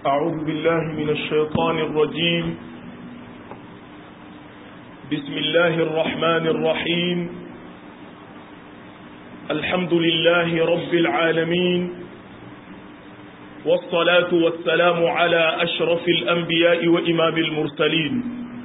أعوذ بالله من الشيطان الرجيم بسم الله الرحمن الرحيم الحمد لله رب العالمين والصلاة والسلام على أشرف الأنبياء وإمام المرسلين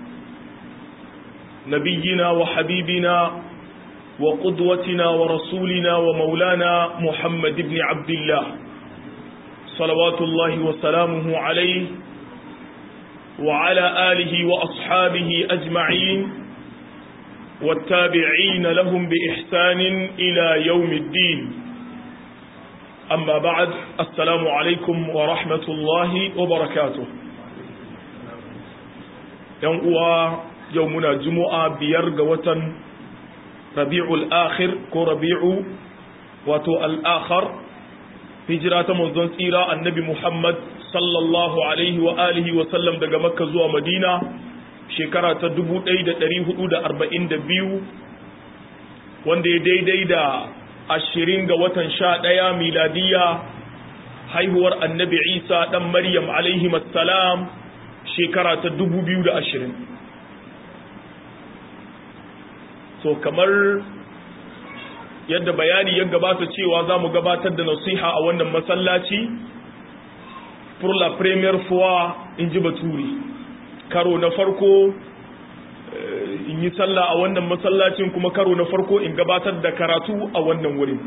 نبينا وحبيبنا وقدوتنا ورسولنا ومولانا محمد بن عبد الله صلوات الله وسلامه عليه وعلى آله وأصحابه أجمعين والتابعين لهم بإحسان إلى يوم الدين أما بعد السلام عليكم ورحمة الله وبركاته يوم يومنا جمعة بيرغ وطن ربيع الآخر كو ربيع واتو الآخر hijira ta manzon tsira annabi Muhammad sallallahu alaihi wa alihi wa sallam daga Makka zuwa Madina shekara ta 1442 wanda ya daidai da 20 ga watan 11 miladiya haihuwar annabi Isa dan Maryam alaihi assalam shekara ta 2020 so kamar yadda bayani ya gabata cewa za mu gabatar da nasiha a wannan masallaci pour la première fois in ji baturi karo na farko in yi sallah a wannan masallacin kuma karo na farko in gabatar da karatu a wannan wurin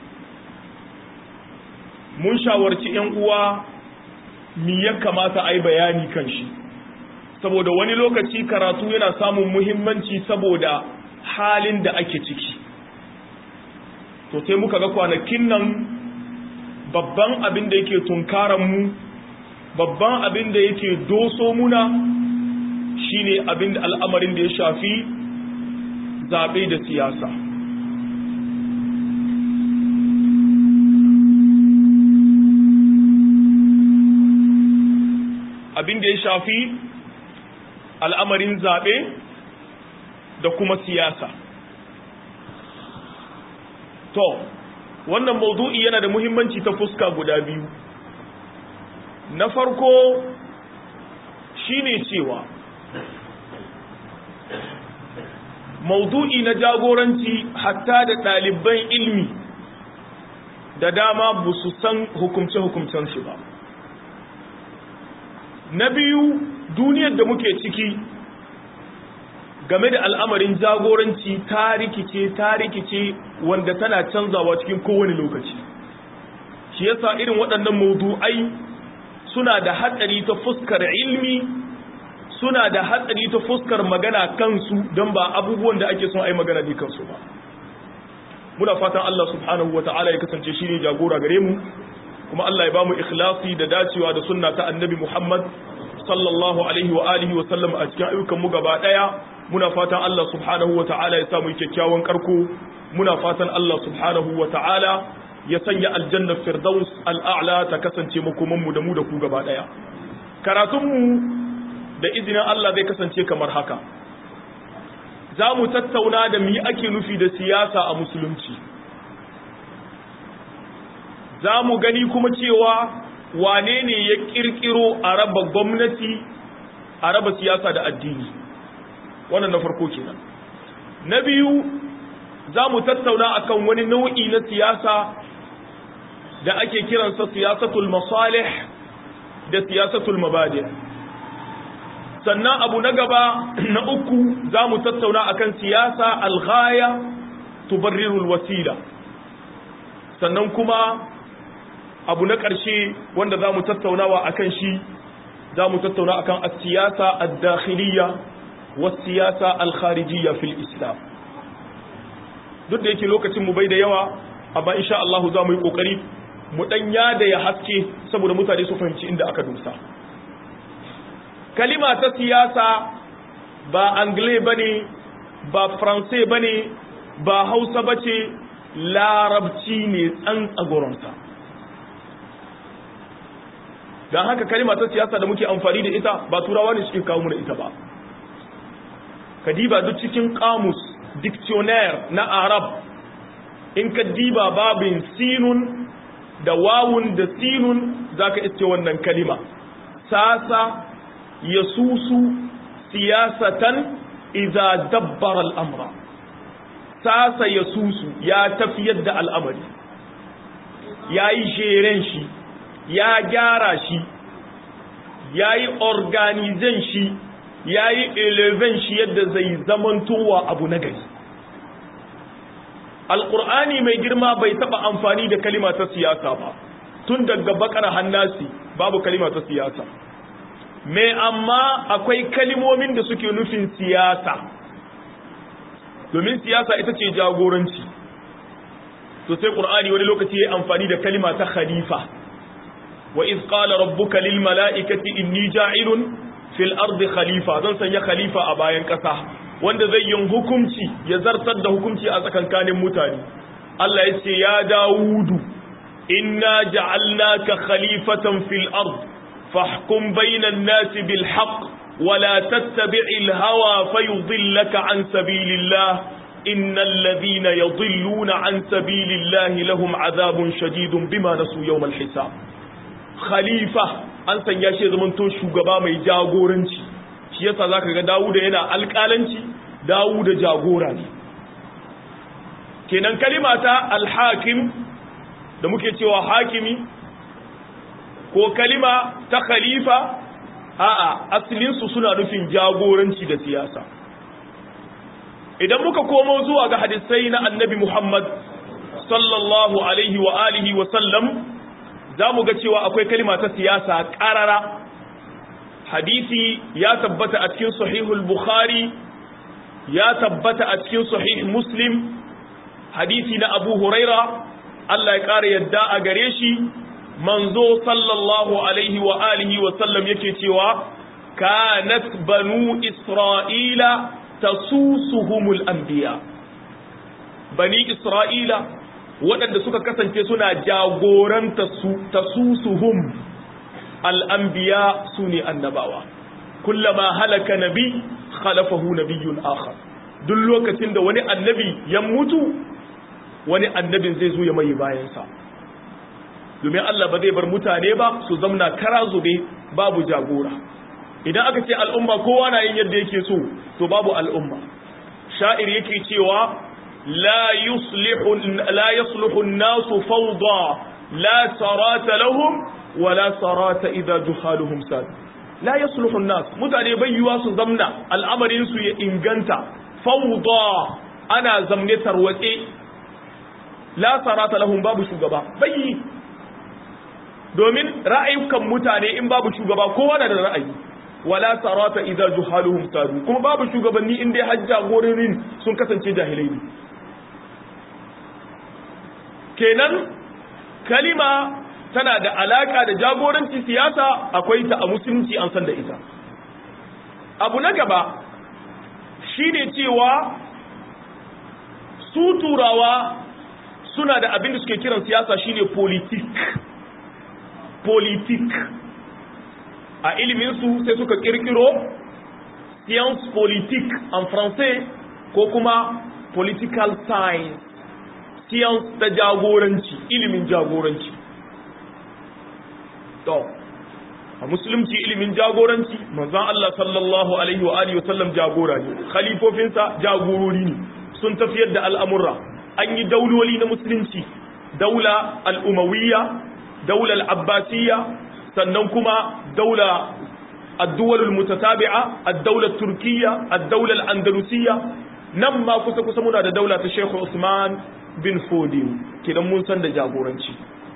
mun shawarci 'yan uwa mi ya kamata a yi bayani kan shi saboda wani lokaci karatu yana samun muhimmanci saboda halin da ake ciki to sai muka ga kwanakin nan babban abin da yake tunkaran mu babban abin da yake doso muna shine abin da al'amarin da ya shafi zaɓe da siyasa abin da ya shafi al'amarin zaɓe da kuma siyasa To, wannan maudu'i yana da muhimmanci ta fuska guda biyu. Na farko shi ne cewa, maudu'i na jagoranci hatta da ɗaliban ilmi da dama ba su san hukumce-hukumcen shi ba. Na biyu, duniyar da muke ciki game da al'amarin jagoranci ta rikice ta rikice wanda tana canzawa cikin kowane lokaci shi yasa irin waɗannan maudu'ai suna da hatsari ta fuskar ilmi suna da hatsari ta fuskar magana kansu don ba abubuwan da ake son ai magana ne kansu ba muna fatan Allah subhanahu wata'ala ya kasance shi ne jagora gare mu kuma Allah ya bamu ikhlasi da dacewa da sunna ta annabi Muhammad sallallahu alaihi wa alihi wa sallam a cikin ayyukan mu gaba daya muna fatan Allah subhanahu wa ta'ala ya samu kyakkyawan karko muna fatan Allah subhanahu wa ta'ala ya sanya aljannar firdaus al'a'la ta kasance makomanmu da mu da ku gaba ɗaya karatunmu da izinin Allah zai kasance kamar haka za mu tattauna da mi ake nufi da siyasa a musulunci za mu gani kuma cewa wane ne ya ƙirƙiro a raba gwamnati a raba siyasa da addini wannan na farko kenan na biyu za mu tattauna akan wani nau'i na siyasa da ake kiransa siyasatul masalih da siyasatul mabadi sannan abu na gaba na uku za mu tattauna akan siyasa alghaya tubarrirul wasila sannan kuma abu na ƙarshe wanda za mu tattaunawa akan shi za mu tattauna akan siyasa ad-dakhiliyya wasiyasa alkharijiyya fil islam duk da yake lokacin mu bai da yawa amma insha Allah za mu yi kokari mu dan yada ya haske saboda mutane su fahimci inda aka dosa kalima ta siyasa ba angle bane ba france bane ba hausa bace larabci ne tsantsagoronsa don haka kalima ta siyasa da muke amfani da ita ba turawa ne suke kawo mu da ita ba ka diba duk cikin kamus dictionnaire na arab in ka diba babin sinun da wawun da sinun zaka iske wannan kalima sasa yasusu siyasatan idza dabbara al'amra sasa yasusu ya tafiyar da al'amari yayi jeren shi ya gyara shi yayi organizan shi yayi eleven shi yadda zai zamantowa abu na gari alƙur'ani mai girma bai taɓa amfani da kalima ta siyasa ba tun daga bakar hannasi babu kalima ta siyasa mai amma akwai kalimomin da suke nufin siyasa domin siyasa ita ce jagoranci to sai ƙur'ani wani lokaci ya amfani da kalima ta khalifa wa iz qala rabbuka lil mala'ikati inni ja'ilun fil ardi khalifa zan sanya khalifa a bayan ƙasa wanda zai yin hukunci ya zartar da hukunci a tsakankanin mutane Allah ya ce ya Dawudu inna ja'alnaka khalifatan fil ard fahkum bainan nasi bil haqq wa la tattabi'il hawa fayudillaka an sabilillah innal ladhina yadhilluna an sabilillahi lahum adhabun shadidun bima nasu yawmal hisab khalifa an sanya shi zaman to shugaba mai jagoranci shi yasa zaka ga Dawuda yana alƙalanci Dawuda jagora ne kenan kalima ta alhakim da muke cewa hakimi ko kalima ta khalifa a'a asalin su suna nufin jagoranci da siyasa idan muka komo zuwa ga hadisai na annabi Muhammad sallallahu alaihi wa alihi wa sallam zamu ga cewa akwai kalima ta siyasa ƙarara hadisi ya tabbata a cikin sahihul bukhari ya tabbata a cikin sahih muslim hadisi na abu huraira Allah ya ƙara yadda a gare shi manzo sallallahu alaihi wa alihi wa sallam yake cewa kanat banu isra'ila tasusuhumul anbiya bani isra'ila waɗanda suka kasance suna jagoranta su tasusuhum al'ambiya su ne annabawa kullama halaka nabi khalafahu nabiyyun akhar duk lokacin da wani annabi ya mutu wani annabin zai zo ya mai bayansa domin Allah ba zai bar mutane ba su zamna kara zube babu jagora idan aka ce al'umma kowa na yin yadda yake so to babu al'umma sha'ir yake cewa la yuslihu la yuslihu an-nasu fawda la sarata lahum wala sarata idza juhaluhum sad la yasluhu an-nas mutane bayyuwa su zamna al'amarin su ya inganta fawda ana zamne tarwatse la sarata lahum babu shugaba bayyi domin ra'ayukan mutane in babu shugaba kowa na da ra'ayi wala sarata idza juhaluhum sadu kuma babu shugabanni in dai hajja gorin sun kasance jahilai ne kenan kalima tana da alaka da jagoranci siyasa akwai ta a musulunci an san da ita abu na gaba shine cewa su turawa suna da abin da suke kiran siyasa shine politik politik a iliminsu sai suka kirkiro science politique en français ko kuma political science science ta jagoranci ilimin jagoranci to a musulunci ilimin jagoranci manzon Allah sallallahu alaihi wa alihi wasallam jagora ne khalifofinsa jagorori ne sun tafiyar da al'amurra an yi dauloli na musulunci daula al'umawiyya daula al'abbasiyya sannan kuma daula الدول المتتابعة الدولة التركية الدولة الأندلسية نما كسا كسا منا دا دولة الشيخ عثمان بن فودين كده mun san da jagoranci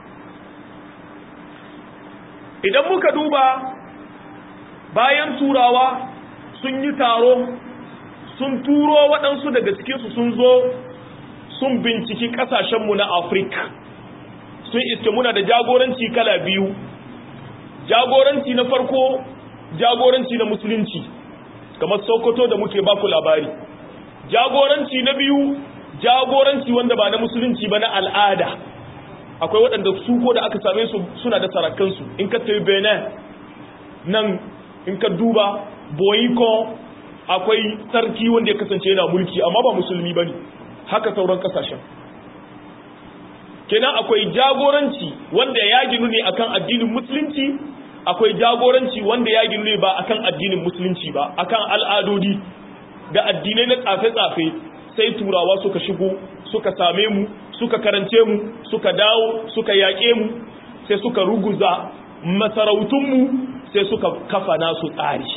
idan muka duba bayan turawa sun yi taro sun turo waɗansu daga cikinsu sun zo sun binciki ƙasashenmu na afirka sun iske muna da jagoranci kala biyu jagoranci na farko jagoranci na musulunci kamar sokoto da muke baku labari jagoranci na biyu jagoranci wanda ba na musulunci ba na al'ada akwai waɗanda su ko da aka same su suna da sarakansu in ka tafi benin nan in ka duba boyiko akwai sarki wanda ya kasance yana mulki amma ba musulmi ba ne haka sauran kasashen kenan akwai jagoranci wanda ya ginu ne akan addinin musulunci akwai jagoranci wanda ya ginu ba akan addinin musulunci ba akan al'adodi da addinai na tsafe-tsafe sai turawa suka shigo suka same mu suka karance mu suka dawo suka yaƙe mu sai suka ruguza masarautunmu sai suka kafa nasu tsari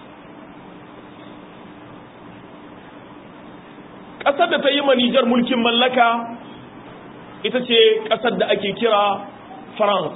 ƙasar da ta yi manijar mulkin mallaka ita ce ƙasar da ake kira france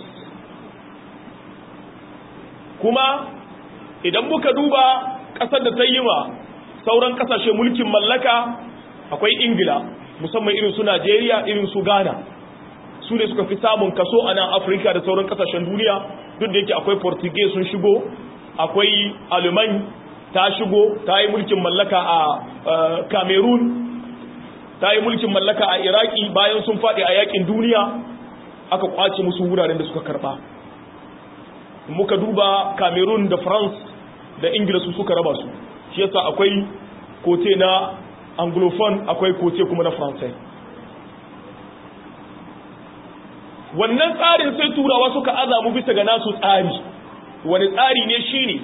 kuma idan muka duba ƙasar da ta yi ma sauran ƙasashe mulkin mallaka akwai ingila musamman irin su najeriya irin su ghana su ne suka fi samun kaso a nan afirka da sauran ƙasashen duniya duk da yake akwai portuguese sun shigo akwai alemany ta shigo ta yi mulkin mallaka a cameroon ta yi mulkin mallaka a iraki bayan sun faɗi a yakin duniya aka kwace musu wuraren da suka karɓa muka duba cameroon da france da ingila su suka raba su shi yasa akwai kote na anglophone akwai kote kuma na faransai wannan tsarin sai turawa suka azamu bisa ga nasu tsari wani tsari ne shine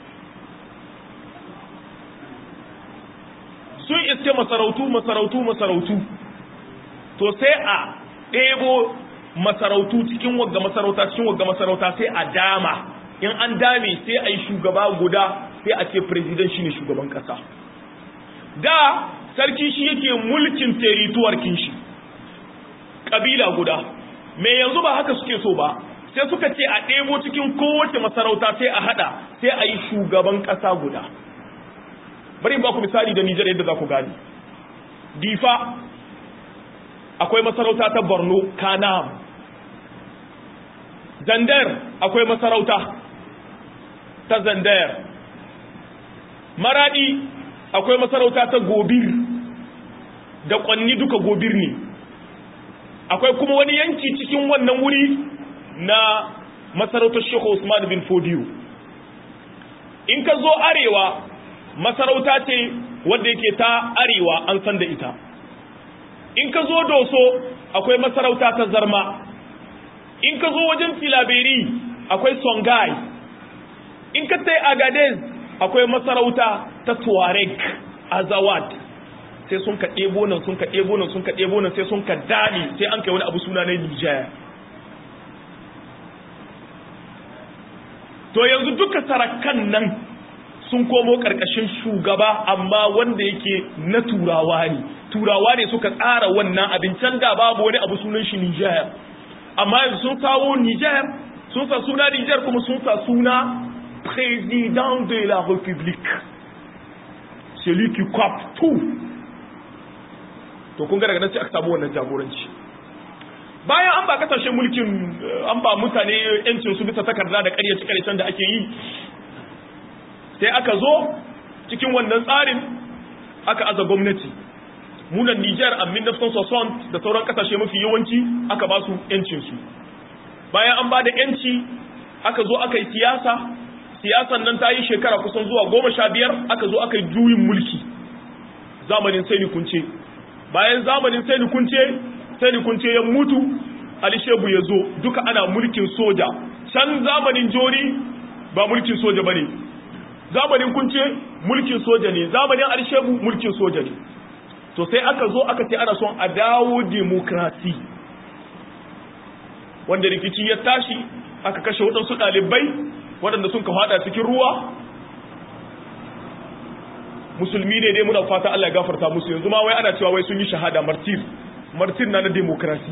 sun iske masarautu masarautu masarautu to sai a ɗebo masarautu cikin wagga masarauta cikin wagga masarauta sai a dama in an dame sai a yi shugaba guda sai a ce president shine shugaban kasa da sarki shi yake mulkin terituwar kinshi kabila guda me yanzu ba haka suke so ba sai suka ce a ɗebo cikin kowace masarauta sai a hada sai a yi shugaban kasa guda bari ba ku misali da Nijar yadda za ku gani difa akwai masarauta ta borno kanam zandar akwai masarauta ta zandar maradi akwai masarauta ta gobir da kwanni duka gobir ne akwai kuma wani yanki cikin wannan wuri na masarautar shehu usman bin fodiyo in ka zo arewa masarauta ce wadda yake ta arewa an san da ita in ka zo doso akwai masarauta ta zarma in ka zo wajen filaberi akwai songai in ka tai agadez akwai masarauta ta tuareg azawad sai sun ka ɗebo nan sun ka ɗebo nan sun ka ɗebo nan sai sun ka dali sai an kai wani abu suna na nijar to yanzu duka sarakan nan sun komo ƙarƙashin shugaba amma wanda yake na turawa ne turawa ne suka tsara wannan abin can da babu wani abu sunan shi Niger amma yanzu sun kawo Niger sun sa suna Niger kuma sun sa suna président de la République celui qui cap tout to kun ga daga nan sai aka samu wannan jagoranci bayan an ba kasashen mulkin an ba mutane yancin su bisa takarda da ƙaryace ƙaryacen da ake yi sai aka zo cikin wannan tsarin aka aza gwamnati munan Niger a 1960 da sauran kasashe mafi yawanci aka ba su yancinsu bayan an ba da yanci aka zo aka yi siyasa siyasan nan ta yi shekara kusan zuwa goma sha biyar aka zo aka yi juyin mulki zamanin sai kunce bayan zamanin sai kunce sai kunce ya mutu Ali Shehu ya zo duka ana mulkin soja can zamanin jori ba mulkin soja bane zamanin kunce mulkin soja ne zamanin alshebu mulkin soja ne to sai aka zo aka ce ana son a dawo demokrasi wanda rikici ya tashi aka kashe waɗansu ɗalibai waɗanda sun ka fada cikin ruwa musulmi ne dai muna fata Allah ya gafarta musu yanzu ma wai ana cewa wai sun yi shahada martir martir na na demokrasi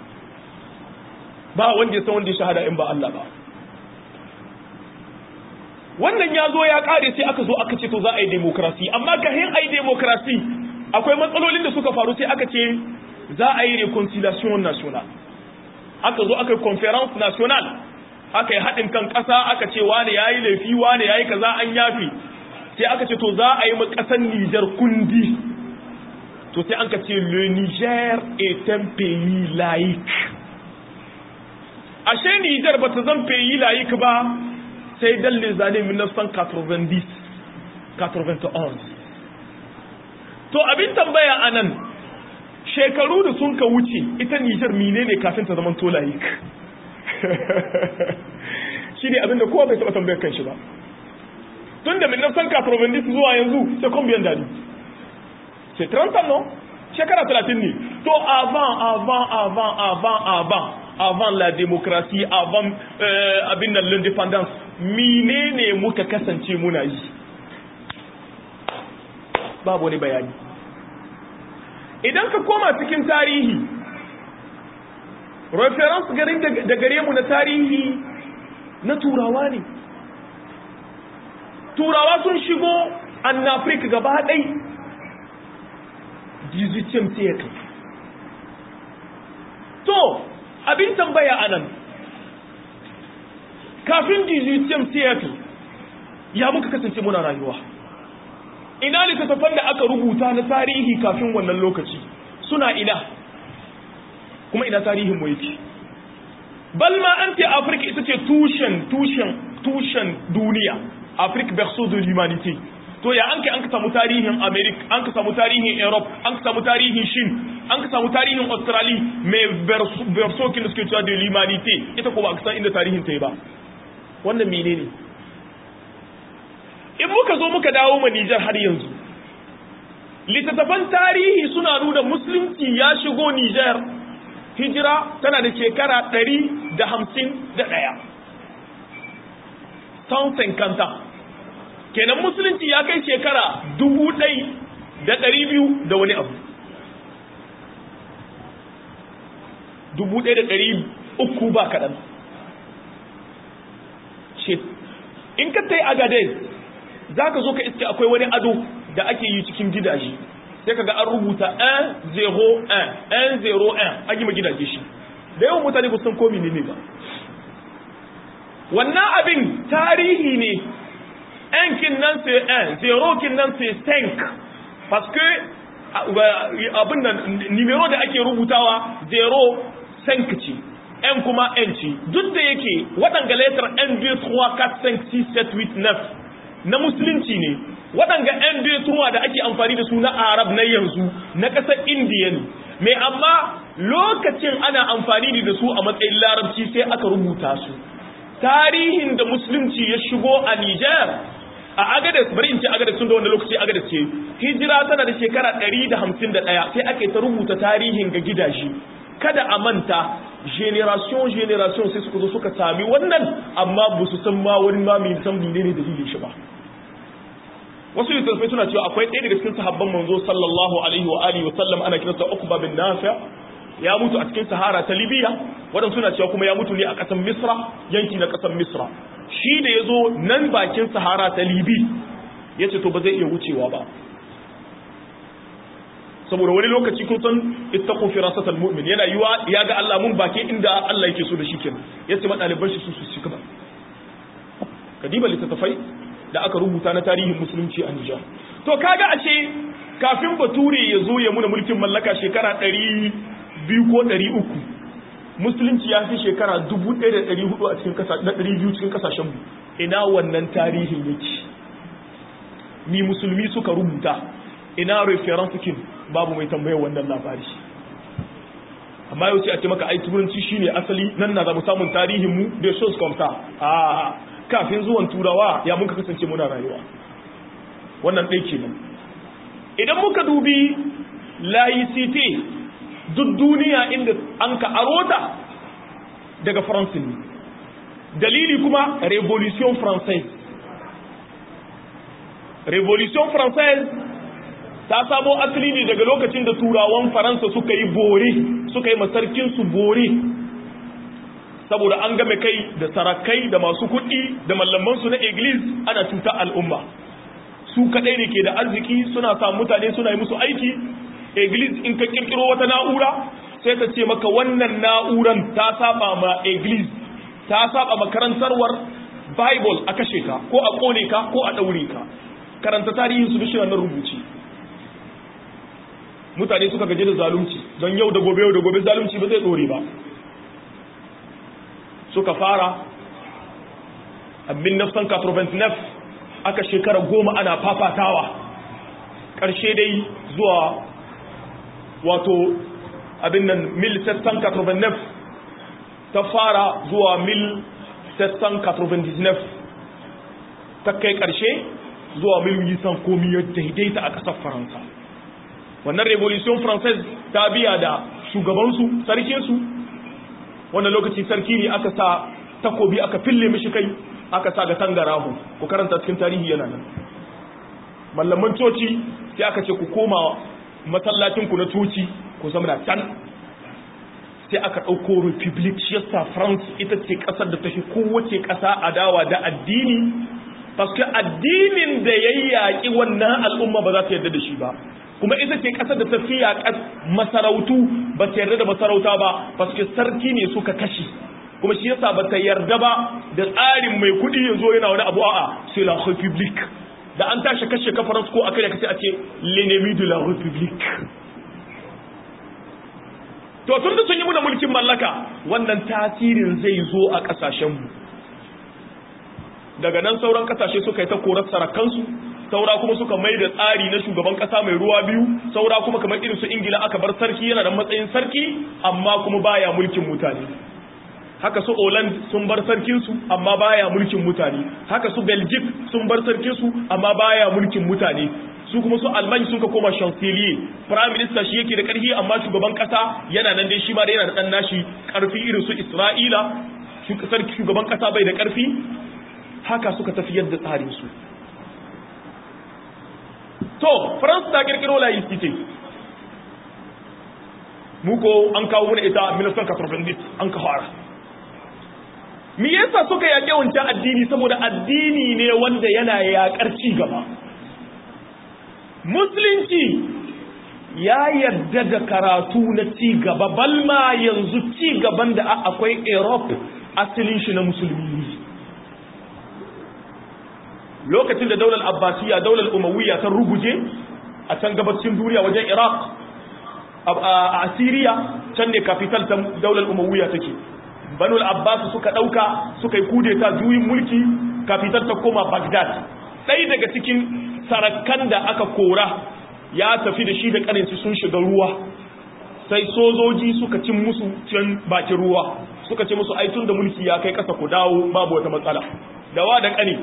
ba wanda ya san wanda ya shahada in ba Allah ba wannan ya zo ya kare sai aka zo aka ce to za a yi demokrasi amma kahin a yi demokrasi akwai matsalolin da suka faru sai aka ce za a yi reconciliation national aka zo aka yi conference national aka yi haɗin kan ƙasa aka ce wane ya yi laifi wane ya yi kaza an yafi sai aka ce to za a yi ƙasar Nijar kundi to sai an ka ce le Niger est un pays laïque ashe Nijar ba ta zan pays laïque ba sai dan les années 1990 91 to abin tambaya anan shekaru da sun ka wuce ita Nijar menene kafin ta zama to laïque shi ne abinda kowa bai taɓa tambayar kan shi ba tun da minna san kafin zuwa yanzu sai combien d'années c'est 30 ans non shekara 30 ne to avant avant avant avant avant avant la démocratie avant euh, abin nan l'indépendance menene muka kasance muna yi babu wani bayani idan ka koma cikin tarihi reference garin da gare mu na tarihi na turawa ne turawa sun shigo an afirka gaba ɗai 18th siècle to abin tambaya anan kafin 18th siècle ya muka kasance muna rayuwa ina littattafan da aka rubuta na tarihi kafin wannan lokaci suna ina kuma ina tarihin mu yake balma an ce afirka ita ce tushen tushen tushen duniya afirka berceau de l'humanité to ya an kai an ka samu tarihin america an ka samu tarihin europe an ka samu tarihin shin an ka samu tarihin australia mai berceau kin da suke cewa de l'humanité ita ko ba ka san inda tarihin ta yi ba wannan menene in muka zo muka dawo ma Nijar har yanzu littattafan tarihi suna nuna musulunci ya shigo Nijar hijira tana da shekara ɗari da hamsin da ɗaya tausin kanta kenan musulunci ya kai shekara dubu ɗai da ɗari biyu da wani abu dubu ɗaya da ɗari uku ba kaɗan in ka ta yi agadez za ka zo ka iske akwai wani ado da ake yi cikin gidaje sai ka ga an rubuta 101 101 an yi ma gidaje shi da yawan mutane ba san komi ne ba wannan abin tarihi ne 1 kin nan sai 1 0 kin nan sai 5 parce que abin da numero da ake rubutawa 0 5 ce n kuma n ce duk da yake waɗanga letter n 2 3 4 5 6 7 8 9 na musulunci ne waɗanga 'yan betuwa da ake amfani da su na arab na yanzu na ƙasar indiya ne mai amma lokacin ana amfani da su a matsayin larabci sai aka rubuta su tarihin da musulunci ya shigo a niger a agadas bari in ce agadas tun da wanda lokaci agadas ce hijira tana da shekara 151 sai aka yi ta rubuta tarihin ga gidaje kada a manta generation generation sai suka zo suka sami wannan amma ba su san ma wani ma mai san ne ne dalilin shi ba wasu littattafai suna cewa akwai ɗaya daga cikin sahabban manzo sallallahu alaihi wa alihi wa sallam ana kiransa Uqba bin Nafi ya mutu a cikin Sahara ta Libya wadan suna cewa kuma ya mutu ne a ƙasar Misra yanki na ƙasar Misra shi da yazo nan bakin Sahara ta Libi yace to ba zai iya wucewa ba saboda wani lokaci kun san ittaqu firasatal mu'min yana yiwa ya ga Allah mun bake inda Allah yake so da shi kenan yace madaliban shi su su ci gaba kadiba littattafai da aka rubuta na tarihin musulunci a Nijar to kaga ashe kafin bature ya zo ya muna mulkin mallaka shekara 200 ko 300 musulunci ya fi shekara 1400 a cikin kasa 200 cikin kasashen mu ina wannan tarihin yake ni musulmi suka rubuta ina reference kin babu mai tambayar wannan labari amma yau ce a ce maka ai turanci shine asali nan na zamu samun tarihin mu da shows komta a kafin zuwan turawa ya muka kasance muna rayuwa wannan ɗai kenan idan muka dubi laicite duk duniya inda an ka arota daga faransin ne dalili kuma revolution française revolution française ta samo asali ne daga lokacin da turawan faransa suka yi bore suka yi masarkinsu bore saboda an game kai da sarakai da masu kuɗi da mallamansu na iglis ana cuta al'umma su kaɗai ne ke da arziki suna sa mutane suna yi musu aiki iglis in ka kirkiro wata na'ura sai ta ce maka wannan na'uran ta saba ma iglis ta saba makarantarwar bible a kashe ka ko a kone ka ko a ɗaure ka karanta tarihin su bishirar nan rubuci mutane suka gaji da zalunci don yau da gobe yau da gobe zalunci ba zai ɗore ba suka fara a 1989 aka shekara goma ana fafatawa ƙarshe dai zuwa wato abin nan 1789 ta fara zuwa 1799 ta kai ƙarshe zuwa miliyan komi ya daidaita a ƙasar faransa wannan revolution française ta biya da shugabansu sarkinsu wannan lokaci sarki ne aka sa takobi aka fille mishi kai aka sa ga tangarahu ku karanta cikin tarihi yana nan mallaman coci sai aka ce ku koma masallacinku na coci ku zama can sai aka ɗauko republic shi yasa france ita ce ƙasar da ta fi kowace ƙasa adawa da addini paske addinin da ya yaƙi wannan al'umma ba za ta yarda da shi ba kuma ita ce ƙasar da ta fi yaƙar masarautu ba ta yarda da masarauta ba paske sarki ne suka kashe kuma shi yasa ba ta yarda ba da tsarin mai kuɗi ya zo yana wani abu a'a c'est la republique da an tashi kashe kafaransu ko a kai da kace a ce l'ennemi de la republique to tun da sun yi muna mulkin mallaka wannan tasirin zai zo a kasashenmu daga nan sauran kasashe suka yi ta korar sarakansu saura kuma suka mai da tsari na shugaban kasa mai ruwa biyu saura kuma kamar irin su ingila aka bar sarki yana da matsayin sarki amma kuma baya mulkin mutane haka su Holland sun bar sarkinsu amma baya mulkin mutane haka su Belgium sun bar sarkinsu amma baya mulkin mutane su kuma su Alman sun ka koma chancelier prime minister shi yake da karfi amma shugaban kasa yana nan dai shi ma da yana da dan nashi karfi irin su Isra'ila sarki shugaban kasa bai da karfi haka suka tafiyar da tsarin su to France ta kirkiro laicite muko an kawo mana ita 1990 an ka fara me yasa suka yaƙe wancan addini saboda addini ne wanda yana yaƙar ci gaba musulunci ya yarda da karatu na ci gaba balma yanzu ci gaban da akwai europe asalin shi na musulmi lokacin da daular abbasiya daular umawiyya ta ruguje a can gabacin duniya wajen iraq a asiriya can ne kafital ta daular umawiyya take banul abbas suka dauka suka yi kudeta juyin mulki kafitar ta koma bagdad ɗaya daga cikin sarakan da aka kora ya tafi da shi da kaninsu sun shiga ruwa sai sojoji suka cin musu can bakin ruwa suka ce musu aitun da mulki ya kai kasa ku dawo babu wata matsala dawa da kani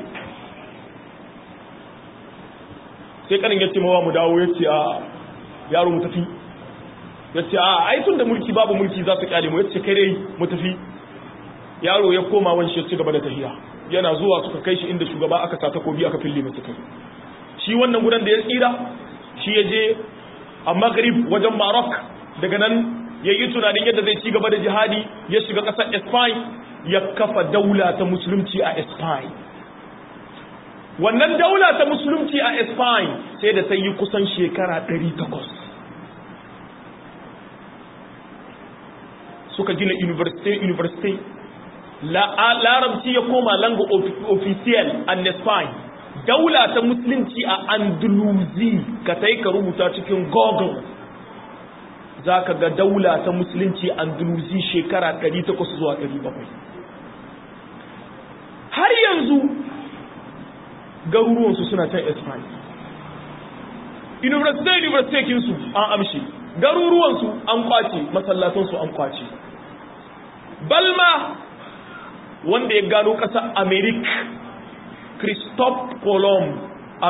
sai kanin ya ce mawa mu dawo ya ce a yaro mu tafi ya ce a aitun da mulki babu mulki za su kyale mu ya ce kai dai mu tafi yaro ya koma wanshi ya ci gaba da tafiya yana zuwa suka kai shi inda shugaba aka sa takobi aka fille masa kai shi wannan gudan da ya tsira shi ya je a maghrib wajen maroc daga nan ya yi tunanin yadda zai ci gaba da jihadi ya shiga ƙasar spain ya kafa daula ta musulunci a spain wannan daula ta musulunci a spain sai da sai yi kusan shekara 800 suka gina university university larabci ya koma langa official an Spain daula ta musulunci a andalusi ka tai ka rubuta cikin google za ka ga daula ta musulunci andalusi shekara 800 zuwa 700 har yanzu garuruwansu suna can Spain university university kinsu an amshi garuruwansu an kwace masallatansu an kwace balma wanda ya gano ƙasar amerik christophe colomb a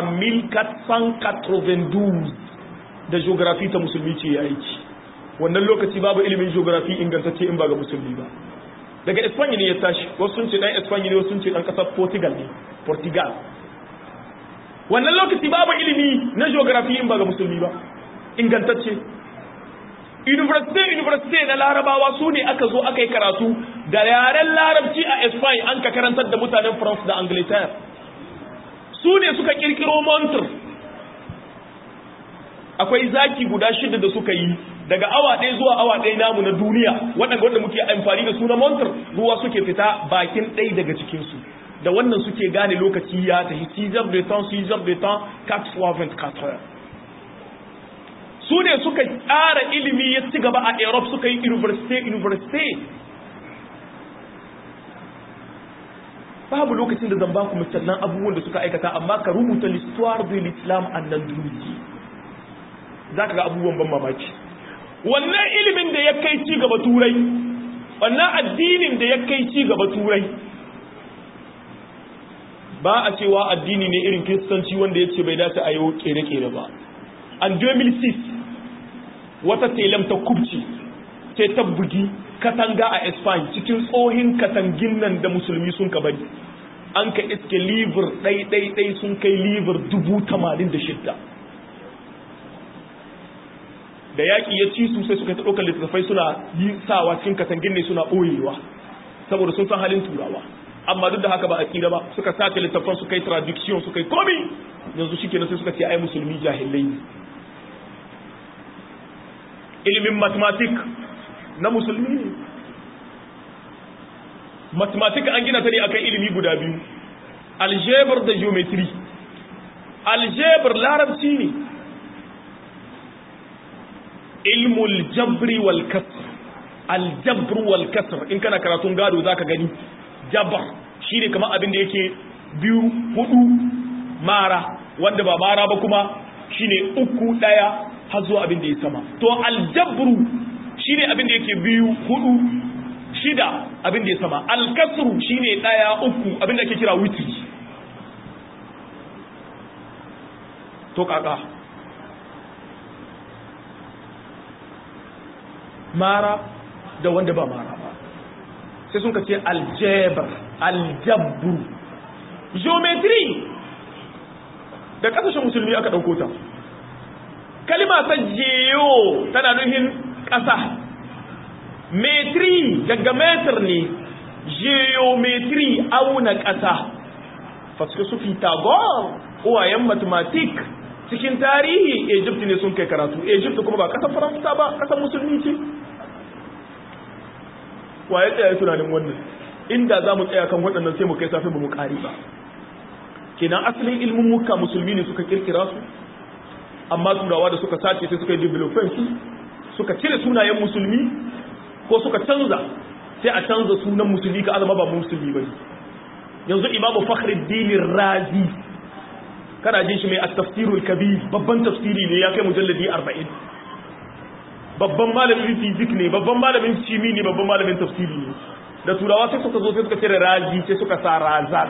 1492 da geografi ta musulmi ce ya aiki wannan lokaci babu ilimin geografi ingantacce in ba ga musulmi ba daga espanya ne ya tashi wasu sun ce dan espanya ne wasu sun ce dan ƙasar portugal ne portugal wannan lokaci babu ilimi na geografi in ba ga musulmi ba ingantacce university university na larabawa su ne aka zo aka yi karatu da yaren larabci a Spain an ka karantar da mutanen France da Angleterre su ne suka kirkiro montre akwai zaki guda shida da suka yi daga awa ɗaya zuwa awa ɗaya namu na duniya waɗanda wanda muke amfani da su na montre ruwa suke fita bakin ɗaya daga cikinsu da wannan suke gane lokaci ya tafi 6 heures de temps 6 heures de temps 4 fois 24 heures su ne suka tsara ilimi ya ci gaba a europe suka yi university university babu lokacin da zan ba ku misalan abubuwan da suka aikata amma ka rubuta l'histoire de l'islam andalusi za ka ga abubuwan ban mamaki wannan ilimin da ya kai ci gaba turai wannan addinin da ya kai ci gaba turai ba a cewa addini ne irin kiristanci wanda ya ce bai dace a yi kere-kere ba an 2006 wata telam ta kubci sai ta bugi katanga a Spain cikin tsohin katangin nan da musulmi sun ka bari an ka iske livir ɗai-ɗai-ɗai sun kai livir dubu tamanin da shidda da yaƙi ya ci su sai suka ɗaukar littattafai suna yi sawa cikin katangin ne suna ɓoyewa saboda sun san halin turawa amma duk da haka ba a tsira ba suka sace littattafan su kai traduction su kai komi yanzu shi kenan sai suka ce ai musulmi jahilai ne ilimin mathematics na musulmi ne mathematics an gina ta ne akan ilimi guda biyu algebra da geometry algebra larabci ne ilmul jabri wal kasr aljabr wal kasr in kana karatun gado zaka gani jabr shine kamar abin da yake biyu hudu mara wanda ba mara ba kuma shine uku daya har zuwa abin da ya sama to aljabru shine abin da yake biyu hudu shida abin da ya sama alkasru shine daya uku abin da ake kira witri to kaka mara da wanda ba mara ba sai sun ce aljabar aljabru geometry da kasashen musulmi aka ɗauko ta kalima ta geo tana nufin ƙasa metri daga metar ne geometry auna ƙasa faske su Pythagore uwayen mathematic cikin tarihi Egypt ne sun kai karatu Egypt kuma ba ƙasar Faransa ba ƙasar musulmi ce waye tsaya tunanin wannan inda za mu tsaya kan waɗannan sai mu kai safi ba mu ƙari ba kenan asalin ilmin muka musulmi ne suka kirkira su amma turawa da suka sace sai suka yi development su suka cire sunayen musulmi ko suka canza sai a canza sunan musulmi ka azama ba musulmi bane yanzu imamu fakhruddin razi kana jin shi mai at-tafsirul kabir babban tafsiri ne ya kai mujalladi 40 babban malamin fizik ne babban malamin shimi ne babban malamin tafsiri ne da turawa sai suka zo sai suka cire razi sai suka sa razar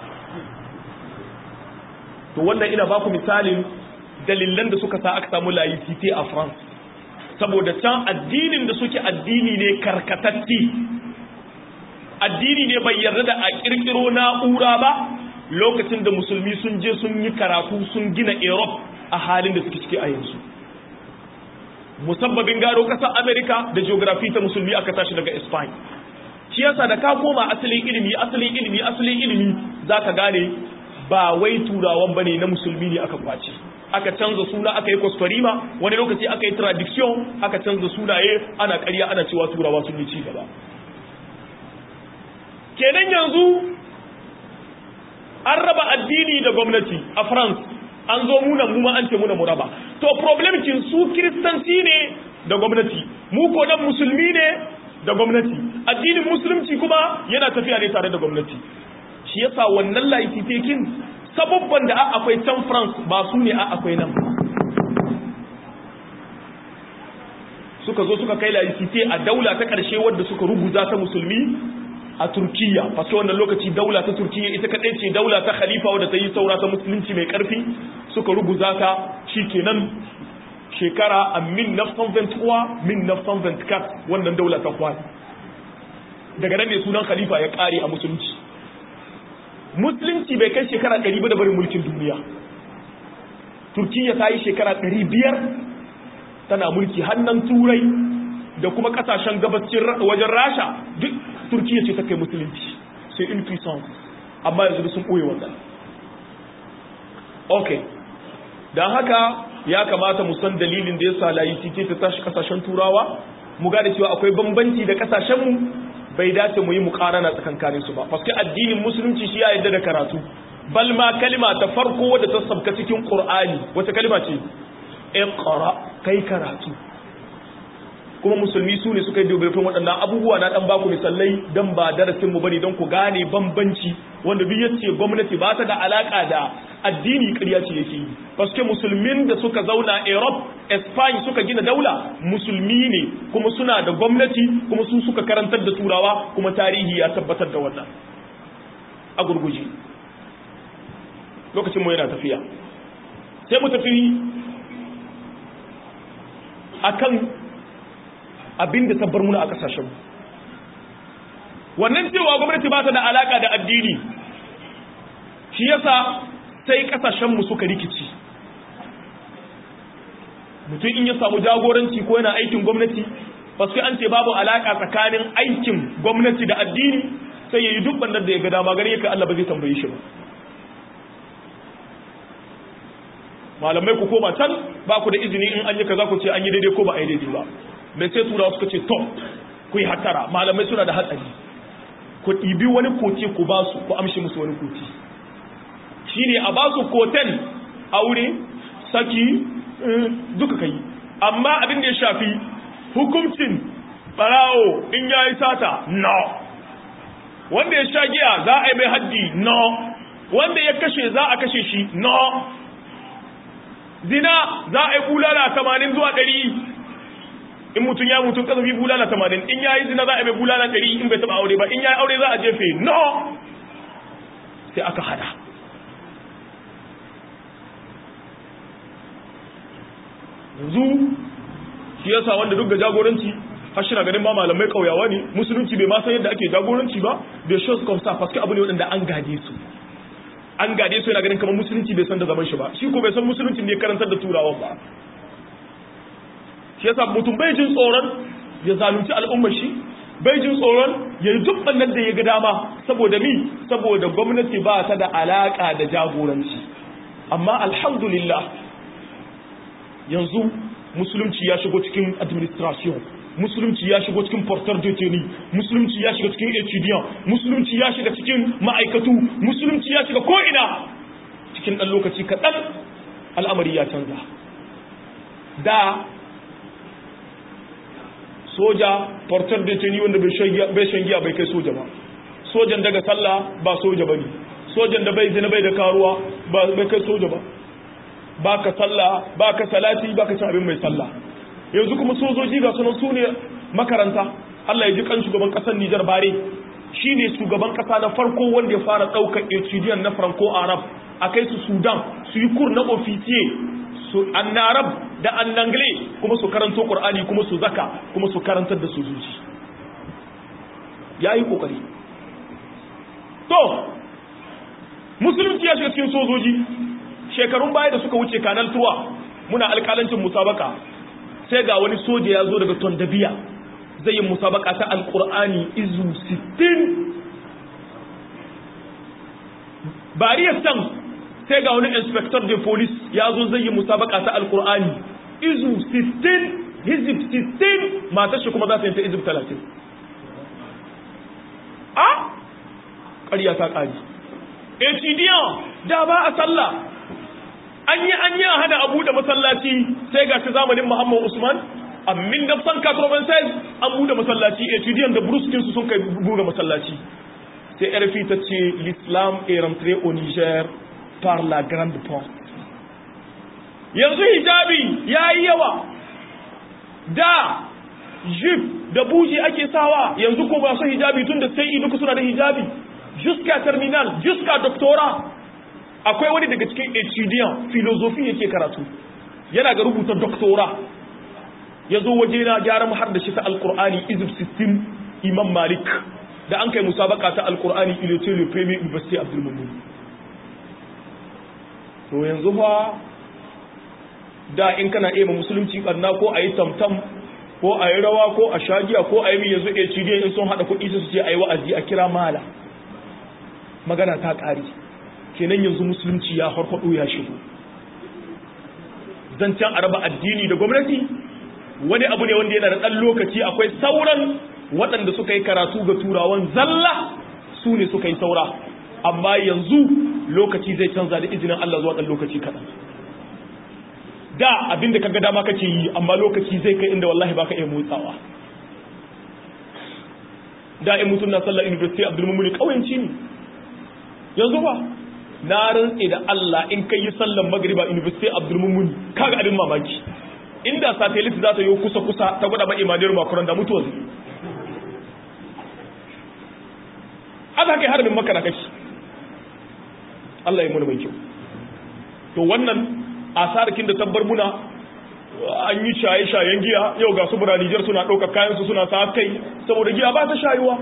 to wannan ina baku misalin dalilan da suka sa aka samu laicite a France saboda can addinin da suke addini ne karkatatti addini ne bai yarda da a kirkiro na'ura ba lokacin da musulmi sun je sun yi karatu sun gina Europe a halin da suke ciki a yanzu musabbabin gado kasar America da geography ta musulmi aka tashi daga Spain shi yasa da ka koma asalin ilimi asalin ilimi asalin ilimi zaka gane ba wai turawan bane na musulmi ne aka kwace aka canza suna aka yi kwaskwarima wani lokaci aka yi tradiction aka canza sunaye ana ƙarya ana cewa turawa sun yi ci gaba kenan yanzu an raba addini da gwamnati a france an zo muna mu ma an ce muna mu raba to problem kin su kiristanci ne da gwamnati mu ko dan musulmi ne da gwamnati addinin musulunci kuma yana tafiya ne tare da gwamnati shi yasa wannan laifitekin sababban da akwai can france ba su ne a akwai nan suka zo suka kai laifite a daula ta ƙarshe wadda suka ruguza ta musulmi a turkiya faske wannan lokaci daula ta turkiya ita kaɗai ce daula ta khalifa wadda ta yi saura ta musulunci mai ƙarfi suka ruguza ta shi kenan shekara a min nafsan ventuwa min nafsan ventkat wannan daula ta kwani daga nan ne sunan khalifa ya ƙare a musulunci musulunci bai kai shekara 100 ba da barin mulkin duniya turkiya ta yi shekara 500 tana mulki hannun turai da kuma kasashen gabacin wajen rasha duk turkiya ce ta kai musulunci sai in puissance amma yanzu sun ɓoye wannan ok don haka ya kamata mu san dalilin da ya sa layi ce ta tashi kasashen turawa mu gane cewa akwai bambanci da kasashenmu bai dace mu yi mukarana tsakankanin su ba paske addinin musulunci shi ya yarda da karatu bal ma kalima ta farko wadda ta sabka cikin qur'ani wata kalima ce iqra kai karatu kuma musulmi su ne suka yi dubbin waɗannan abubuwa na dan baku misalai dan ba darasin mu bane don ku gane bambanci wanda duk yace gwamnati ba ta da alaka da addini ƙarya ce yake yi paske musulmin da suka zauna Europe Spain suka gina daula musulmi ne kuma suna da gwamnati kuma su suka karantar da turawa kuma tarihi ya tabbatar da wannan a gurguje lokacin mu yana tafiya sai mu tafi akan abin da tabbar muna a kasashen wannan cewa gwamnati ba ta da alaka da addini shi yasa sai kasashen mu suka rikici mutum in ya samu jagoranci ko yana aikin gwamnati basu an ce babu alaka tsakanin aikin gwamnati da addini sai ya yi duk bandar da ya ga dama gare ka Allah ba zai tambaye shi ba malamai ku koma can ba ku da izini in an yi kaza ku ce an yi daidai ko ba a yi daidai ba mai sai turawa suka ce to ku yi hatara malamai suna da hatsari ku ɗibi wani koce ku ba su ku amshi musu wani koce shi ne a ba su koten aure saki duka kai amma abin da ya shafi hukuncin barawo in ya yi sata no wanda ya sha giya za a yi mai haddi no wanda ya kashe za a kashe shi no zina za a yi bulala tamanin zuwa ɗari in mutum ya mutum kasafi bulala tamanin in ya yi zina za a yi mai bulala ɗari in bai taɓa aure ba in ya yi aure za a jefe no sai aka hada yanzu shi yasa wanda duk da jagoranci har shi na ganin ba malamai kauyawa ne musulunci bai ma san yadda ake jagoranci ba bai shi su kwamsa faske abu ne waɗanda an gade su an gade su yana ganin kamar musulunci bai san da zaman shi ba shi ko bai san musulunci ne karantar da turawan ba shi yasa mutum bai jin tsoron ya zalunci al'ummar shi bai jin tsoron ya yi duk nan da ya ga dama saboda mi saboda gwamnati ba ta da alaka da jagoranci amma alhamdulillah yanzu musulunci ya shigo cikin administration musulunci ya shigo cikin portar deteni musulunci ya shiga cikin etudiant musulunci ya shiga cikin ma'aikatu musulunci ya shiga ko'ina cikin ɗan lokaci kaɗan al'amari ya canza da soja portar deteni wanda bai shan giya bai kai soja ba sojan daga sallah ba soja ba ne sojan da bai zina bai da karuwa bai kai soja ba ba ka sallah ba ka salati ba ka ci abin mai sallah yanzu kuma sojoji ga sunan su ne makaranta Allah ya ji kan shugaban kasar Nijar bare shi ne shugaban kasa na farko wanda ya fara ɗaukar etudiant na franco arab a kai su sudan su yi kur na ofisiye su annarab da annangle kuma su karanto qur'ani kuma su zaka kuma su karantar da sojoji yayi kokari to musulunci ya shiga cikin sojoji shekarun baya da suka wuce kanal tuwa muna alƙalancin musabaka sai ga wani soja ya zo daga tondabiya zai yi musabaka ta alƙur'ani izu 60 bariyar can sai ga wani inspector de police ya zo zai yi musabaka ta alƙur'ani izu 60 hizib 60 matar shi kuma za ta yi ta izib 30 a ƙarya ta ƙari etidiyan da ba a sallah an yi an yi a hana abu da masallaci sai ga shi zamanin muhammad usman amin da san katroban sai an buɗe masallaci etudiant da bruskin su sun kai buɗe masallaci sai rfi ta ce l'islam est rentré au niger par la grande porte yanzu hijabi ya yi yawa da jif da buji ake sawa yanzu ko ba su hijabi tun da sai duka suna da hijabi jusqu'à terminal jusqu'à doctorat akwai wani daga cikin etudiant filosofi yake karatu yana ga rubuta doktora ya zo waje na gyara mu har da shi ta alkur'ani izib 16 imam malik da an kai musabaka ta alkur'ani ilotin le premier university abdul mumun to yanzu fa da in kana iya musulunci barna ko a yi tamtam ko a yi rawa ko a shagiya ko a yi yanzu etudiant in sun haɗa kuɗi su ce a yi wa'azi a kira mala magana ta ƙari kenan yanzu musulunci ya harfaɗo ya shigo zancen araba addini da gwamnati wani abu ne wanda yana da ɗan lokaci akwai sauran waɗanda suka yi karatu ga turawan zalla su ne suka yi saura amma yanzu lokaci zai canza da izinin Allah zuwa ɗan lokaci kaɗan da abinda ka ga dama kake yi amma lokaci zai kai inda wallahi baka iya motsawa da in mutum na sallar university abdulmumuni ƙauyenci ne yanzu ba na rantse da Allah in kai yi sallan magriba university abdulmumuni kaga abin mamaki inda satellite za ta yi kusa kusa ta gwada ba imaniyar makaron da mutuwa zai aka kai harbin maka na kashi Allah ya muni mai kyau to wannan asarakin da tabbar muna an yi shaye-shayen giya yau ga su buranijar suna ɗauka kayansu suna sa kai saboda giya ba ta shayuwa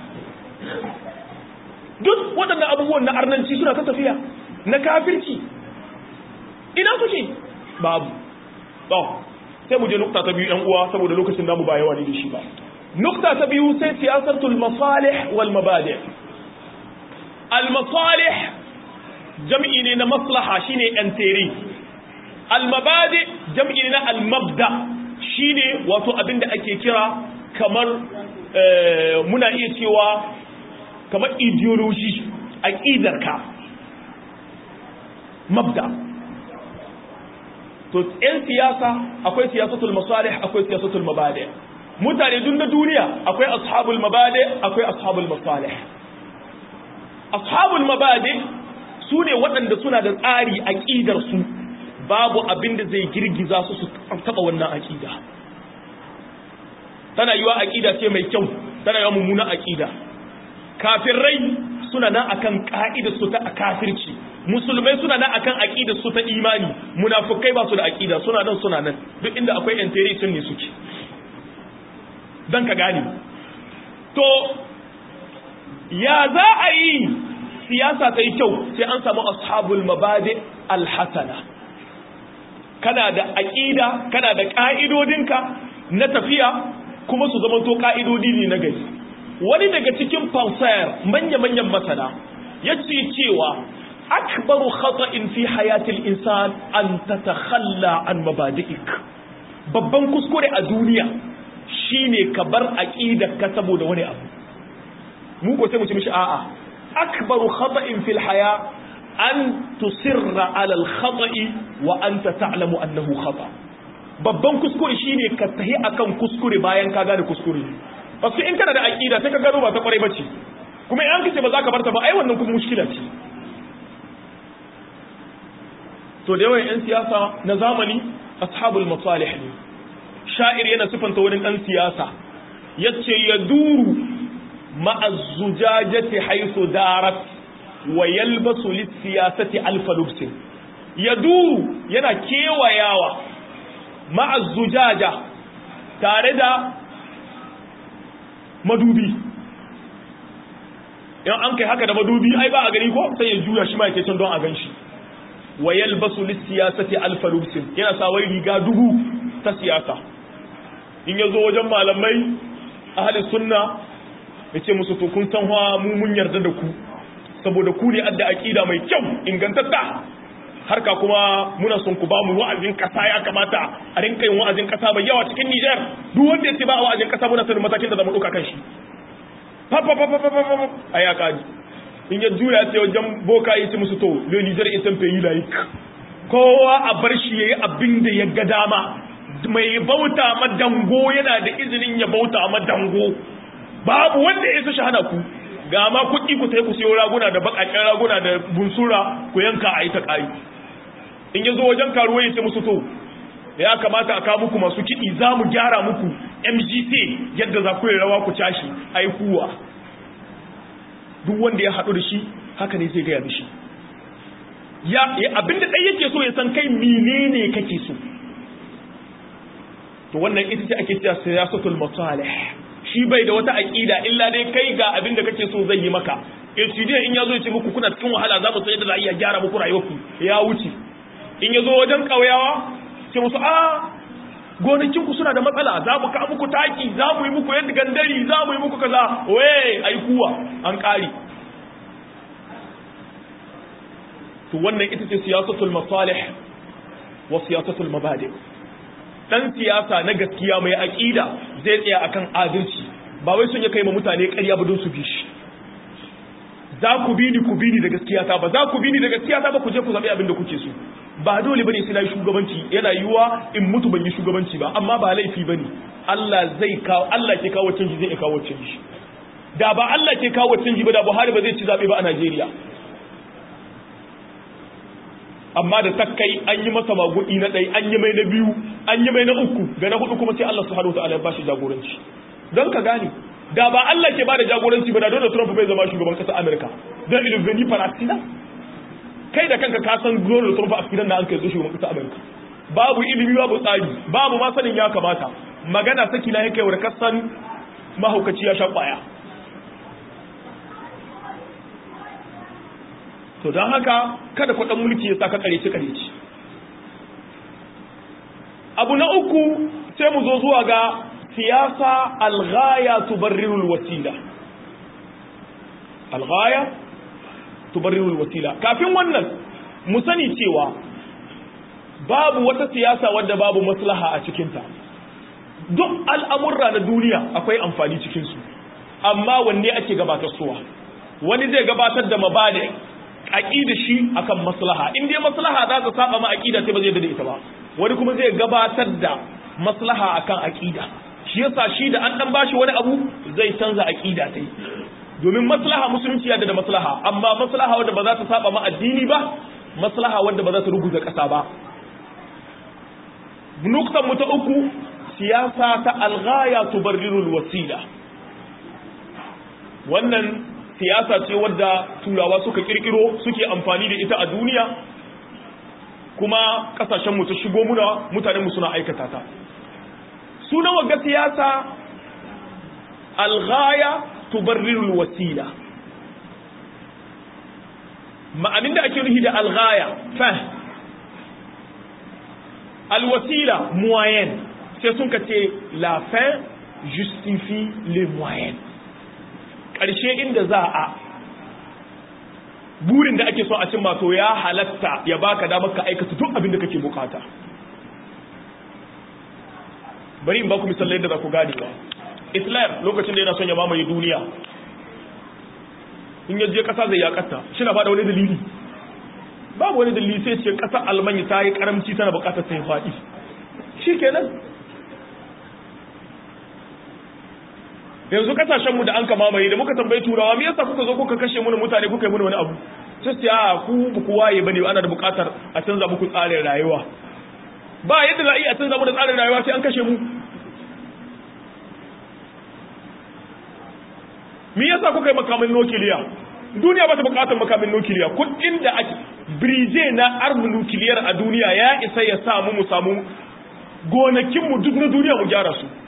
duk waɗannan abubuwan na arnanci suna ta tafiya na kafirci ina suke babu to sai mu je nukta ta biyu yan uwa saboda lokacin namu ba yawa ne da shi ba nukta ta biyu sai siyasatul masalih wal mabadi al masalih jam'i ne na maslaha shine enteri al mabadi jam'i ne na al mabda shine wato abin da ake kira kamar muna iya cewa kamar ideology aqidarka mabda to yan siyasa akwai siyasatul masalih akwai siyasatul mabadi mutane duk na duniya akwai ashabul mabadi akwai ashabul masalih ashabul mabadi su ne waɗanda suna da tsari aqidar su babu abin da zai girgiza su su taba wannan aqida tana yiwa aqida ce mai kyau tana yiwa mummuna aqida kafirai suna nan akan ka'idar su ta kafirci musulmai suna nan akan aqidar su ta imani munafikai ba su da aqida suna nan suna nan duk inda akwai enteri sun ne suke dan ka gane to ya za a yi siyasa ta yi kyau sai an samu ashabul mabadi alhasana kana da aqida kana da ka'idodinka na tafiya kuma su zama to ka'idodi ne na gari wani daga cikin fansayar manya-manyan masana ya ce cewa akbaru khata'in fi hayatil insan an tatakhalla an mabadi'ik babban kuskure a duniya shine ka bar aqidar ka saboda wani abu mu ko sai mu ci mishi a'a akbaru khata'in fil haya an tusirra ala al khata'i wa anta ta'lamu annahu khata babban kuskure shine ka tahi akan kuskure bayan ka gane kuskure Basu in kana da aqida sai ka gano ba ta kware bace kuma in an kace ba za ka barta ba ai wannan kuma mushkila ce to da yawan yan siyasa na zamani ashabul masalih ne sha'ir yana sifanta wani dan siyasa yace yaduru ma'a zujajati haythu darat wa yalbasu lis-siyasati alfa lubsin yaduru yana kewayawa ma'a zujaja tare da madubi in an kai haka da madubi ai ba a gani ko sai ya juya shi ma yake can don a ganshi wa yalbasu lis-siyasati alfa lubsin yana sa wai riga dubu ta siyasa in yazo wajen malamai ahli sunna yace musu to kun san fa mu mun yarda da ku saboda ku ne adda aqida mai kyau ingantatta harka kuma muna son ku ba mu wa'azin kasa ya kamata a rinka yin wa'azin kasa mai yawa cikin Niger duk wanda yace ba wa'azin kasa muna sanin matakin da zamu dauka kan shi fa fa fa fa fa aya kaji in ya juya sai wajen boka yi ci musu to le Niger est un pays laïque kowa a bar shi yayi abin da ya ga dama mai bauta ma dango yana da izinin ya bauta ma dango babu wanda ya shi hana ku ga ma kuɗi ku sai ku siyo raguna da bakakken raguna da bunsura ku yanka a yi ta ƙari in ya zo wajen karuwa ya ce musu to ya kamata a kawo muku masu kiɗi za mu gyara muku mgt yadda za ku yi rawa ku cashi a yi kuwa duk wanda ya haɗu da shi haka ne zai gaya mishi ya abinda ɗai yake so ya san kai menene kake so to wannan ita ce ake cewa siyasatul masalih shi bai da wata aqida illa dai kai ga abin da kake so zai yi maka studio in yazo ya ce muku kuna cikin wahala za mu sai da za a iya gyara muku rayuwarku ya wuce in yazo wajen kauyawa ce musu a gonakin ku suna da matsala za mu ka muku taki za mu yi muku yadda gandari za mu yi muku kaza waye ai kuwa an kare to wannan ita ce siyasatul masalih wa siyasatul mabadi' dan siyasa na gaskiya mai aƙida zai tsaya akan adalci ba wai sun ya kai ma mutane ƙarya ba don su bi shi za ku bi ni ku bi ni da gaskiya ta ba za ku bi ni da gaskiya ta ba ku je ku zaɓi abin da kuke so ba dole bane sai na yi shugabanci yana yiwuwa in mutu ban yi shugabanci ba amma ba laifi bane Allah zai kawo Allah ke kawo canji zai kawo canji da ba Allah ke kawo canji ba da Buhari ba zai ci zaɓe ba a Najeriya amma da takkai an yi masa magudi na ɗai an yi mai na biyu an yi mai na uku ga na hudu kuma sai Allah subhanahu wa ta'ala ya bashi jagoranci don ka gane da ba Allah ke bada jagoranci ba da Donald Trump bai zama shugaban ƙasar Amerika don ilivini Palestina kai da kanka ka san Donald Trump a cikin da an kai zo shugaban kasa Amerika babu ilimi babu tsari babu ma sanin ya kamata magana saki na yake wa kasan mahaukaci ya sha kwaya to don haka kada kwaɗan mulki ya sa ka kareci kareci abu na uku sai mu zo zuwa ga siyasa alghaya tubarrirul wasila alghaya tubarrirul wasila kafin wannan mu sani cewa babu wata siyasa wadda babu maslaha a cikinta duk al'amurra na duniya akwai amfani cikinsu amma wanne ake gabatar suwa wani zai gabatar da mabada aƙida shi akan maslaha in dai maslaha za ta saba ma aƙida sai ba zai da ita ba wani kuma zai gabatar da maslaha akan aƙida shi yasa shi da an dan bashi wani abu zai canza aƙida ta yi domin maslaha musulunci yadda da maslaha amma maslaha wadda ba za ta saba ma addini ba maslaha wadda ba za ta ruguza ƙasa ba nuktan mu ta uku siyasa ta alghaya tubarrirul wasila wannan siyasa ce wadda turawa suka kirkiro suke amfani da ita a duniya kuma kasashen mu ta shigo muna mutanen mu suna aikata ta sunan wagga siyasa alghaya tubarrirul wasila ma'anin da ake nufi da alghaya fa alwasila moyen sai sun ka ce la fin justifie les moyens ƙarshe inda za a burin da ake so a cimma to ya halatta ya baka damar ka aikata duk abin da kake bukata bari in baku misalai da za ku gane ba islam lokacin da yana son ya mamaye duniya in yaje kasa zai ya kasa shi na fada wani dalili babu wani dalili sai ce kasar almanya ta yi karamci tana bukatar sai faɗi shi kenan yanzu kasashenmu da an ka mamaye da muka tambayi turawa me yasa kuka zo kuka kashe mu mutane kuka yi mu wani abu sai ce a ku ba ku waye bane ana da bukatar a canza muku tsarin rayuwa ba yadda za a iya canza mu da tsarin rayuwa sai an kashe mu me yasa kuka yi makamin nukiliya duniya ba ta bukatar makamin nukiliya kudin da ake birije na armin nukiliyar a duniya ya isa ya samu mu samu gonakinmu duk na duniya mu gyara su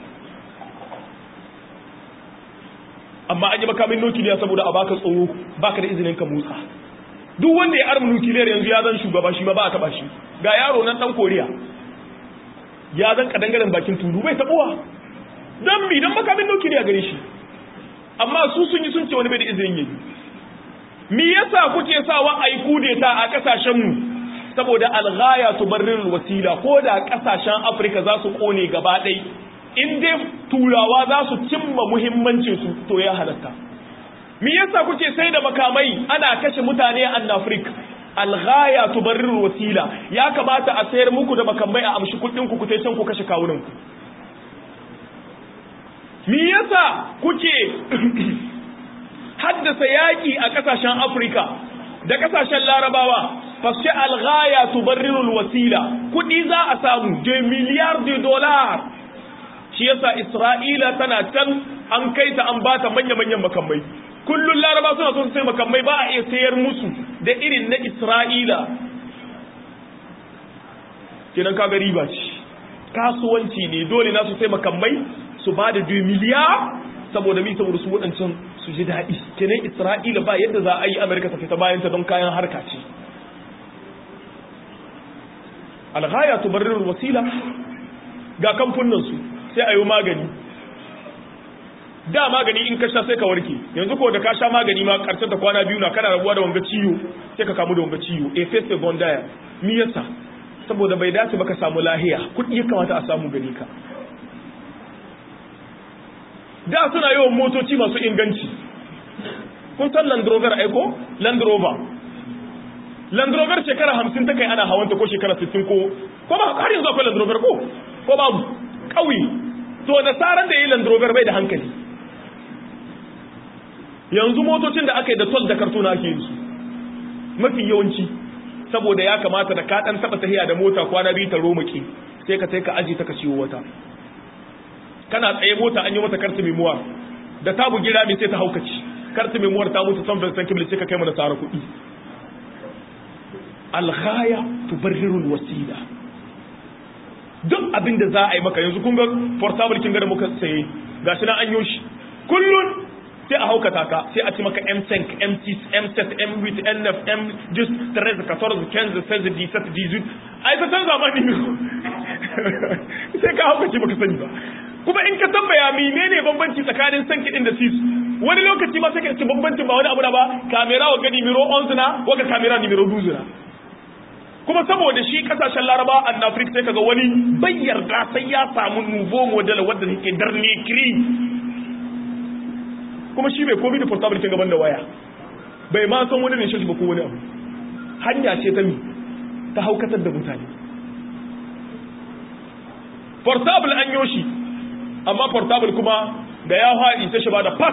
amma an yi makamin nukiliya saboda a baka tsoro baka da izinin ka motsa duk wanda ya armin nukiliyar yanzu ya zan shugaba shi ma ba a taba shi ga yaro nan dan koriya ya zan kadangaren bakin tulu bai tabuwa dan mi dan makamin nukiliya gare shi amma su sun yi sun ce wani bai da izinin yi me yasa kuke sawa ai kudeta a kasashen mu saboda alghaya tubarrirul wasila ko da kasashen Afirka za su kone gaba ɗaya in dai turawa za su cimma muhimmancin su to ya halatta me yasa kuke sai da makamai ana kashe mutane a Afirka alghaya tubarrirul wasila ya kamata a sayar muku da makamai a amshi kuɗin ku ku tai can ku kashe kawunan ku me yasa kuke haddasa yaƙi a ƙasashen Afirka da ƙasashen Larabawa fashe alghaya tubarrirul wasila kuɗi za a samu de miliyar de dolar shi yasa Isra'ila tana can an kai ta an bata manya-manyan makamai kullun Laraba suna son sai makamai ba a iya sayar musu da irin na Isra'ila kenan kaga riba ce kasuwanci ne dole na su sai makamai su ba da 2 miliyar saboda mi saboda su waɗancan su ji daɗi kenan isra'ila ba yadda za a yi amurka ta fita bayan ta don kayan harka ce alghaya tubarrirul wasila ga kamfunan su sai a yi magani da magani in ka sha sai ka warke yanzu ko da ka sha magani ma karshen ta kwana biyu na kana rabuwa da wanga ciwo sai ka kamu da wanga ciwo a face bondaya mi yasa saboda bai dace ba ka samu lahiya kuɗi ya kamata a samu gani ka da suna yawan motoci masu inganci kun san Land Rover aiko Land Rover Land Rover shekara hamsin ta kai ana hawanta ko shekara sittin ko ko ba har yanzu akwai Land Rover ko ko babu ƙauye to da tsaran da yi Land Rover bai da hankali yanzu motocin da aka yi da tol da kartuna ake yin su mafi yawanci saboda ya kamata da ka dan taba tahiya da mota kwana biyu ta romaki sai ka sai ka aji ta ka ciwo wata kana tsaye mota an yi mata kartu memuwar da ta bugi rami sai ta haukaci kartu memuwar ta mutu san san kibli sai ka kai mana tsara kuɗi alghaya tubarrirul wasila duk abin da za a yi maka yanzu kun ga portable kin ga da muka saye gashi na an shi kullun sai a haukata ka sai a ci maka M5 M6 M7 M8 N9 M10 13 14 15 16 17 18 ai ta canza ma ni sai ka haukace baka sani ba kuma in ka tambaya menene bambanci tsakanin san kiɗin da sis wani lokaci ma sai ka ci bambancin ba wani abu da ba kamera wa gani miro 11 na waka kamera ni miro 12 na kuma saboda shi kasashen laraba a afirka sai kaga wani bai yarda sai ya samu nuvo model wadda take darne kiri kuma shi bai komi da portable kin gaban da waya bai ma san wani ne shi ba ko wani abu hanya ce ta mi ta haukatar da mutane portable an yoshi amma portable kuma da ya haɗi ta shi ba da pass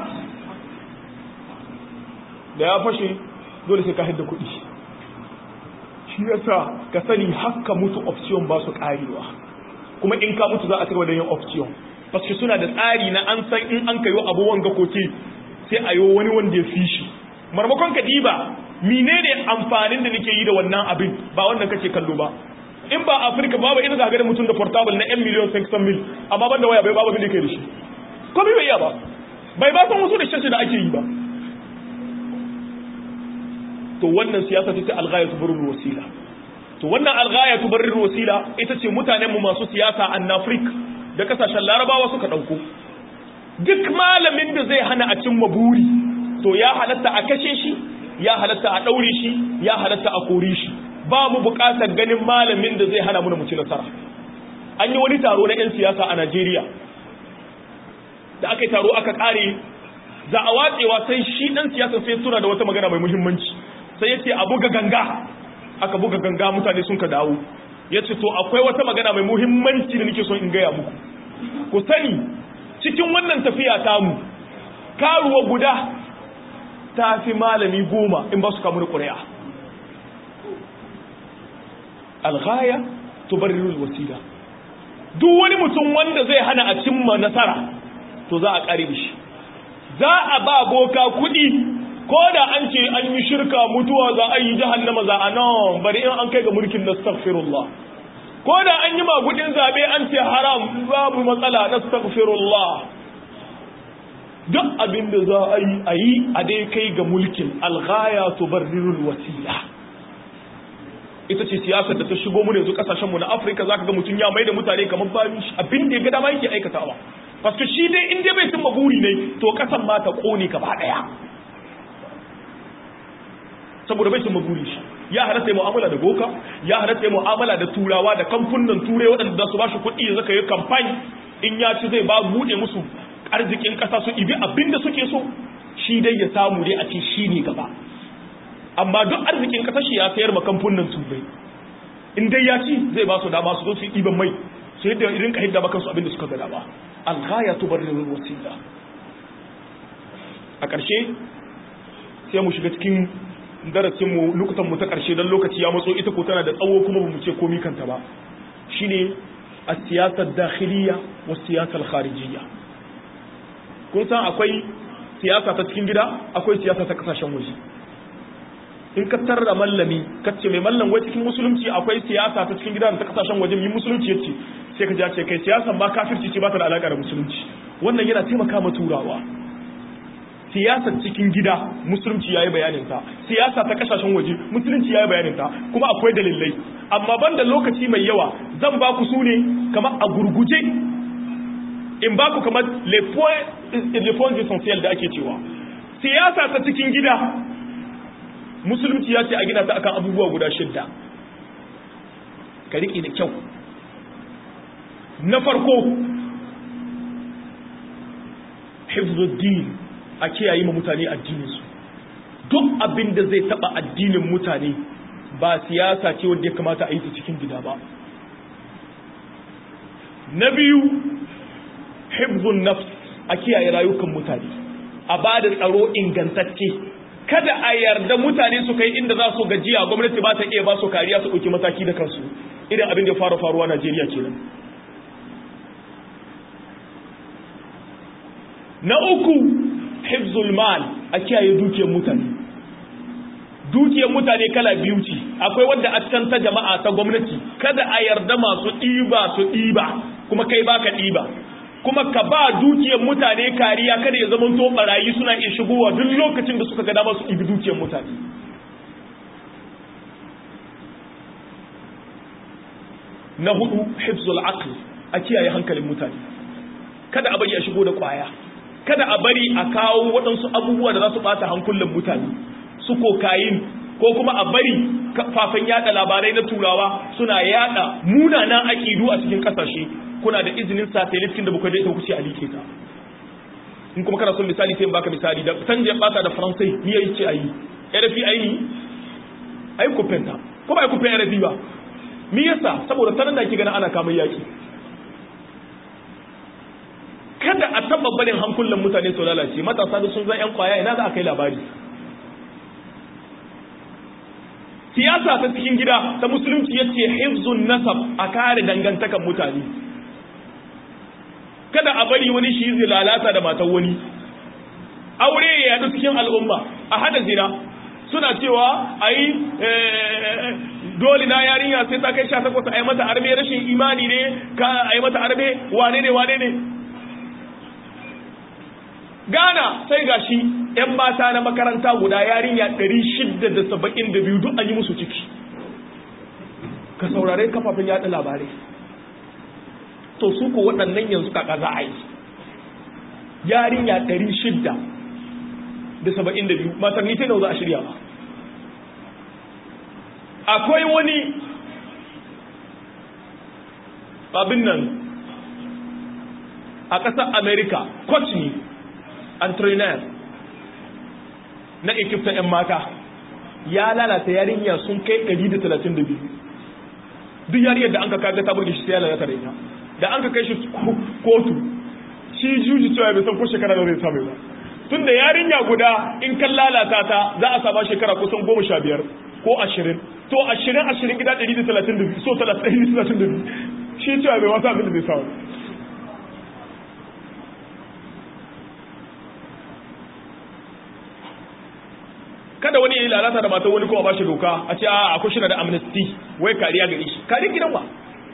da ya fashe dole sai ka hidda kuɗi shi yasa ka sani haka mutu option ba su karewa kuma in ka mutu za a cigaba da yin option paske suna da tsari na an san in an kayo abubuwan ga koke sai a yi wani wanda ya fi shi marmakon ka diba menene amfanin da nake yi da wannan abin ba wannan kake kallo ba in ba afirka babu ina zaga da mutum da portable na 'yan miliyon 500 mil amma ban da waya bai babu abin da ke da shi ko bai iya ba bai ba san wasu da shi da ake yi ba to wannan siyasa ce ta alghaya tubarrul wasila to wannan alghaya tubarrul wasila ita ce mutanen mu masu siyasa an Afrik da kasashen Larabawa suka dauko duk malamin da zai hana a cimma buri to ya halatta a kashe shi ya halatta a daure shi ya halatta a kore shi ba mu bukatar ganin malamin da zai hana mu mu ci nasara an yi wani taro na yan siyasa a Najeriya da aka yi taro aka kare za a watsewa sai shi dan siyasa sai tura da wata magana mai muhimmanci sai ya ce a buga ganga aka buga ganga mutane sun ka dawo ya ce to akwai wata magana mai muhimmanci da nake son in gaya muku ku sani cikin wannan tafiya tamu karuwa guda ta fi malami goma in ba su kamu da ƙuri'a alghaya tubarrirul wasila duk wani mutum wanda zai hana a cimma nasara to za a ƙare shi za a ba boka kuɗi ko da an ce an yi shirka mutuwa za a yi jahannama za a nan bari in an kai ga mulkin nastaghfirullah ko da an yi magudin zabe an ce haram babu matsala nastaghfirullah duk abin da za a yi a yi a dai kai ga mulkin alghaya tubarrirul wasila ita ce siyasar da ta shigo mu yanzu kasashen mu na Afirka zaka ga mutun ya maida mutane kamar bayan shi abin da ya ga dama yake aikatawa paske shi dai in dai bai cimma buri ne to kasan ma ta kone gaba daya saboda bai cimma buri shi ya halatta mu'amala da boka ya halatta mu'amala da turawa da kamfunan turai waɗanda su ba shi kuɗi ya zaka yi kamfani in ya ci zai ba buɗe musu arzikin ƙasa su ibi abin da suke so shi dai ya samu dai a ce shi ne gaba amma duk arzikin ƙasar shi ya sayar ma kamfunan turai in dai ya ci zai ba su dama su zo su yi ɗiban mai su yadda irin ka hidda makansu abin da suka ga dama alghaya tubarrirul wasila a ƙarshe sai mu shiga cikin darasinmu lokutanmu ta ƙarshe don lokaci ya matso ita ko tana da tsawo kuma ba mu ce komi kanta ba shine a siyasar dakhiliya wa siyasar kharijiyya kun san akwai siyasa ta cikin gida akwai siyasa ta kasashen waje in ka tarra mallami ka ce mai mallam wai cikin musulunci akwai siyasa ta cikin gida da ta kasashen waje mai musulunci yace sai ka ji ce kai siyasa ba kafirci ce ba ta da alaka da musulunci wannan yana taimaka ma turawa siyasar cikin gida musulunci yayi bayanin ta siyasa ta kasashen waje musulunci yayi bayanin ta kuma akwai dalilai amma banda lokaci mai yawa zan ba ku su ne kamar a gurguje in ba ku kamar les points les points essentiels da ake cewa siyasa ta cikin gida musulunci ya ce a gina ta akan abubuwa guda shidda ka riƙe da kyau na farko hifzuddin a kiyaye ma mutane addininsu duk abin da zai taba addinin mutane ba siyasa ce wanda ya kamata a yi ta cikin gida ba na biyu hifzun nafs a kiyaye rayukan mutane a ba da tsaro ingantacce kada a yarda mutane su kai inda za su gajiya gwamnati ba ta iya ba su kariya su ɗauki mataki da kansu idan abin da ya fara faruwa Najeriya kenan na uku hifzul mal a kiyaye dukiyar mutane dukiyar mutane kala biyu ce akwai wadda a can ta jama'a ta gwamnati kada a yarda masu ɗiba su ɗiba kuma kai baka ɗiba kuma ka ba dukiyar mutane kariya kada ya zama to barayi suna iya shigowa duk lokacin da suka ga dama su ɗibi dukiyar mutane na hudu hifzul aql a kiyaye hankalin mutane kada a bari a shigo da kwaya kada a bari a kawo waɗansu abubuwa da za su ɓata hankulan mutane su kokayin ko kuma a bari kafafen yada labarai na turawa suna yada munanan aƙidu a cikin ƙasashe kuna da izinin satellite da bukai da ita kuce a like ta in kuma kana son misali sai baka misali da sanje bata da faransai ni yayi ce ayi RFI ayi ai ku fenta ko ba ai ku fenta RFI ba me yasa saboda sanan da kike ganin ana kamar yaki kada a taba barin hankulan mutane su lalace matasa da sun zan yan kwaya ina za a kai labari siyasa ta cikin gida ta musulunci yace hifzun nasab a kare dangantakan mutane kada a bari wani shi zai lalata da matan wani aure ya yadu cikin al'umma a hada zina suna cewa ai dole na yarinya sai ta kai 18 ai mata arme rashin imani ne ka ai mata arme wane ne wane ne Ghana sai gashi ‘yan mata na makaranta guda yarinya 672 duk an yi musu ciki. Ka saurare kafafen yada labarai. To su ko waɗannan yanzu kaka za a yi. Yarinya 672 maternity nau za a shirya ba. Akwai wani abin nan a ƙasar Amerika, coach ne entrainer na ekipta 'yan mata ya lalata yarinya sun kai 132 duk yariyar da an ka kaga ta burge shi sai ya lalata da ita da an ka kai shi kotu shi juji cewa bai san ko shekara da zai samu ba tun da yarinya guda in kan lalata ta za a sama shekara kusan goma sha biyar ko ashirin to ashirin ashirin gida 132 so 132 shi cewa bai wasu abin da zai samu kada wani yayi lalata da matan wani kuma ba shi doka a ce a akwai shi da amnesty wai kariya gare shi kariya gidan wa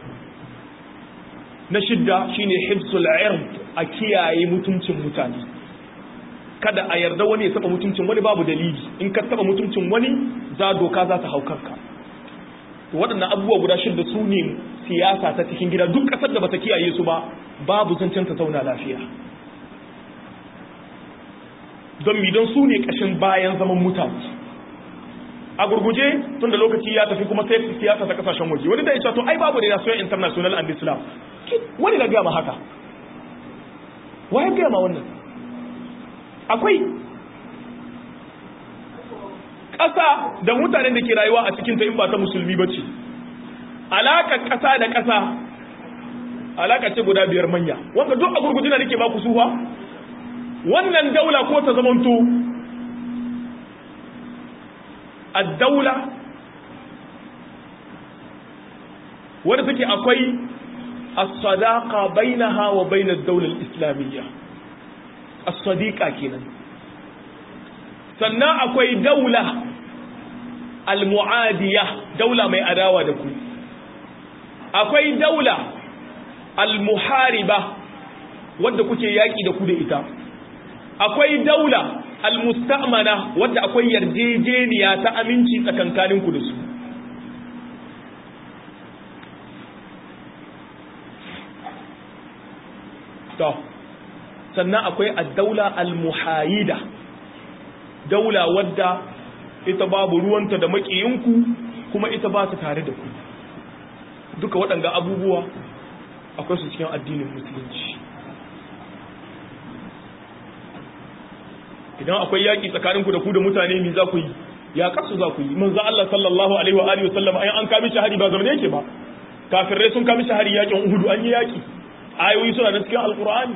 na shidda shine hibsul ird a kiyaye mutuncin mutane kada a yarda wani ya taba mutuncin wani babu dalili in ka taba mutuncin wani za doka za ta haukarka to waɗannan abubuwa guda shidda su ne siyasa ta cikin gida duk ƙasar da bata kiyaye su ba babu zancen ta zauna lafiya don mi don su ne ƙashin bayan zaman mutane a gurguje tun da lokaci ya tafi kuma sai siyasa ta kasashen waje wani da ya ce to ai babu relation international and islam wani na gama haka waye gama wannan akwai ƙasa da mutanen da ke rayuwa a cikin ta in ba ta musulmi ba ce alaƙar ƙasa da ƙasa alaƙa ce guda biyar manya wanda duk a gurguje na nake ba ku suwa wannan daula ko ta zamanto addaula wadda take akwai as-sadaqa bainaha wa bain ad-dawla al-islamiyya as-sadiqa kenan sannan akwai daula al-mu'adiyah daula mai adawa da ku akwai daula al-muhariba wadda kuke yaki da ku da ita akwai daula al-musta'mana wadda akwai yarjejeniya ta aminci tsakankanin ku da su to sannan akwai ad-daula al-muhayida daula wadda ita babu ruwanta da makiyinku kuma ita ba ta tare da ku duka waɗanda abubuwa akwai su cikin addinin musulunci idan akwai yaƙi tsakaninku da ku da mutane mi za ku yi ya kasu za ku yi manzo Allah sallallahu alaihi wa alihi wasallam ayan an kami shahari ba zaman yake ba kafirai sun kami shahari yaƙin Uhud an yi yaƙi ayoyi suna da cikin alqur'ani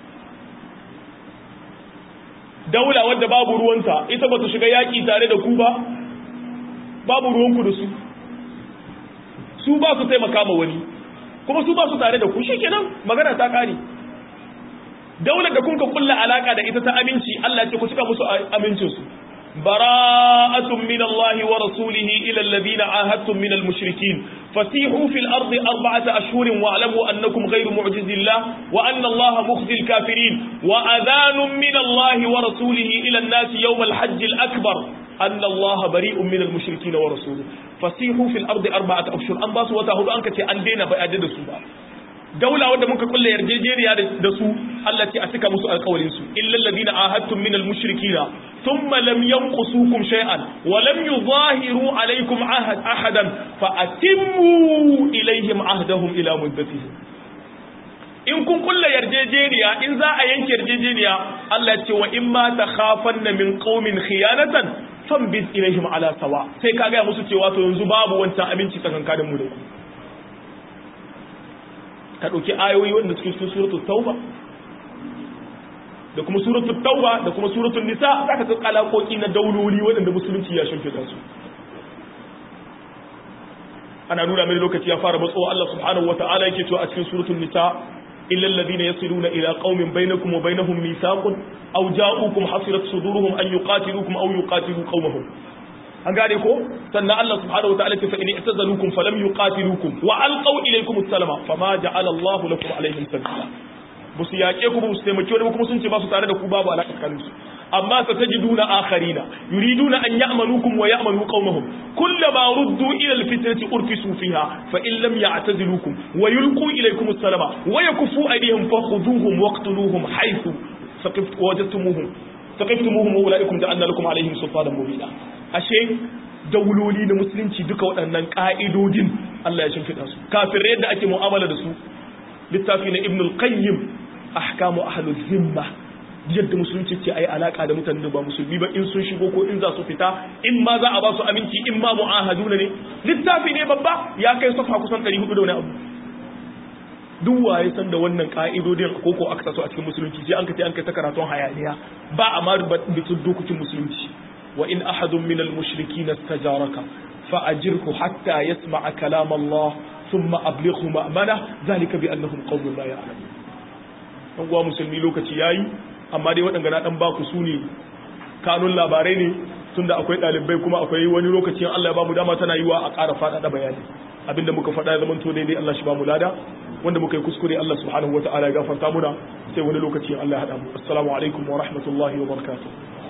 daula wadda babu ruwanta ita ba ta shiga yaƙi tare da ku ba babu ruwanku da su su ba su taimaka ma wani kuma su ba su tare da ku shikenan magana ta kare daular da kun ka kulla alaka da ita ta aminci Allah ce ku cika musu amincin su براءة من الله ورسوله إلى الذين عاهدتم من المشركين فسيحوا في الأرض أربعة أشهر واعلموا أنكم غير معجز الله وأن الله مخزي الكافرين وأذان من الله ورسوله إلى الناس يوم الحج الأكبر أن الله بريء من المشركين ورسوله فسيحوا في الأرض أربعة أشهر أن باسوا وتهدو أنك تأندينا بأدد سوبا daula wadda muka kulle yarjejeniya da su Allah ce a cika musu alƙawarin su illal ladina ahadtum min al-mushrikina thumma lam yanqusukum shay'an wa lam yuzahiru alaykum ahad ahadan fa atimmu ilayhim ahdahum ila muddatihim in kun kulle yarjejeniya in za a yanke yarjejeniya Allah ce wa in ma takhafanna min qaumin khiyanatan fambiz ilayhim ala sawa sai ka ga musu cewa to yanzu babu wancan aminci tsakankanin mu da ku ka ɗauki ayoyi wanda suke cikin suratul tauba da kuma suratul tauba da kuma suratul nisa za ka ga alaƙoƙi na dauloli waɗanda musulunci ya shimfiɗa su ana nuna mai lokaci ya fara matsowa Allah subhanahu wa ta'ala yake cewa a cikin suratul nisa illa alladhina yasiluna ila qaumin bainakum wa bainahum mithaqun aw ja'ukum hasirat suduruhum an yuqatilukum aw yuqatilu qaumahum an gane ko sannan Allah subhanahu wa ta'ala ce fa in i'tazalukum falam yuqatilukum wa alqaw ilaykum as-salama fama ja'ala Allah lakum alaihim sabila ba su yaƙe ku ba su taimake wani kuma sun ce ba su tare da ku babu alaƙa tsakanin su amma sa tajiduna akharina yuriduna an ya'manukum wa ya'manu qaumahum kullama ruddu ila al-fitnati urfisu fiha fa in lam ya'tazilukum wa yulqu ilaykum as-salama wa yakufu aydihim fakhuduhum waqtuluhum haythu wajadtumuhum saqiftumuhum wa ulaikum ja'alna lakum alaihim sultanan mubina ashe dauloli na musulunci duka waɗannan ƙa'idodin Allah ya shimfiɗa su kafirai yadda ake mu'amala da su littafi na ibn al-qayyim ahkamu ahlul zimma yadda musulunci ce ai alaka da mutanen da ba musulmi ba in sun shigo ko in za su fita in ma za a ba su aminci in ma mu'ahaduna ne littafi ne babba ya kai safa kusan 400 da wani abu duk waye san da wannan ka'idodin koko aka taso a cikin musulunci sai an ka ce an kai ta karatun hayaniya ba a ma rubutun dokokin musulunci wa in ahadun minal mushrikin istajaraka fa ajirhu hatta yasma'a kalam Allah thumma ablighu ma'mana zalika bi annahum qawmun la ya'lamun dan uwa musulmi lokaci yayi amma dai waɗanda na dan baku su ne kanun labarai ne tunda akwai ɗalibai kuma akwai wani lokacin Allah ya bamu dama tana yiwa a ƙara faɗaɗa bayani abinda muka faɗa ya zama to daidai Allah shi bamu lada wanda muka yi kuskure Allah subhanahu wataala ya gafarta muna sai wani lokaci Allah ya haɗa mu assalamu alaikum wa rahmatullahi wa barakatuh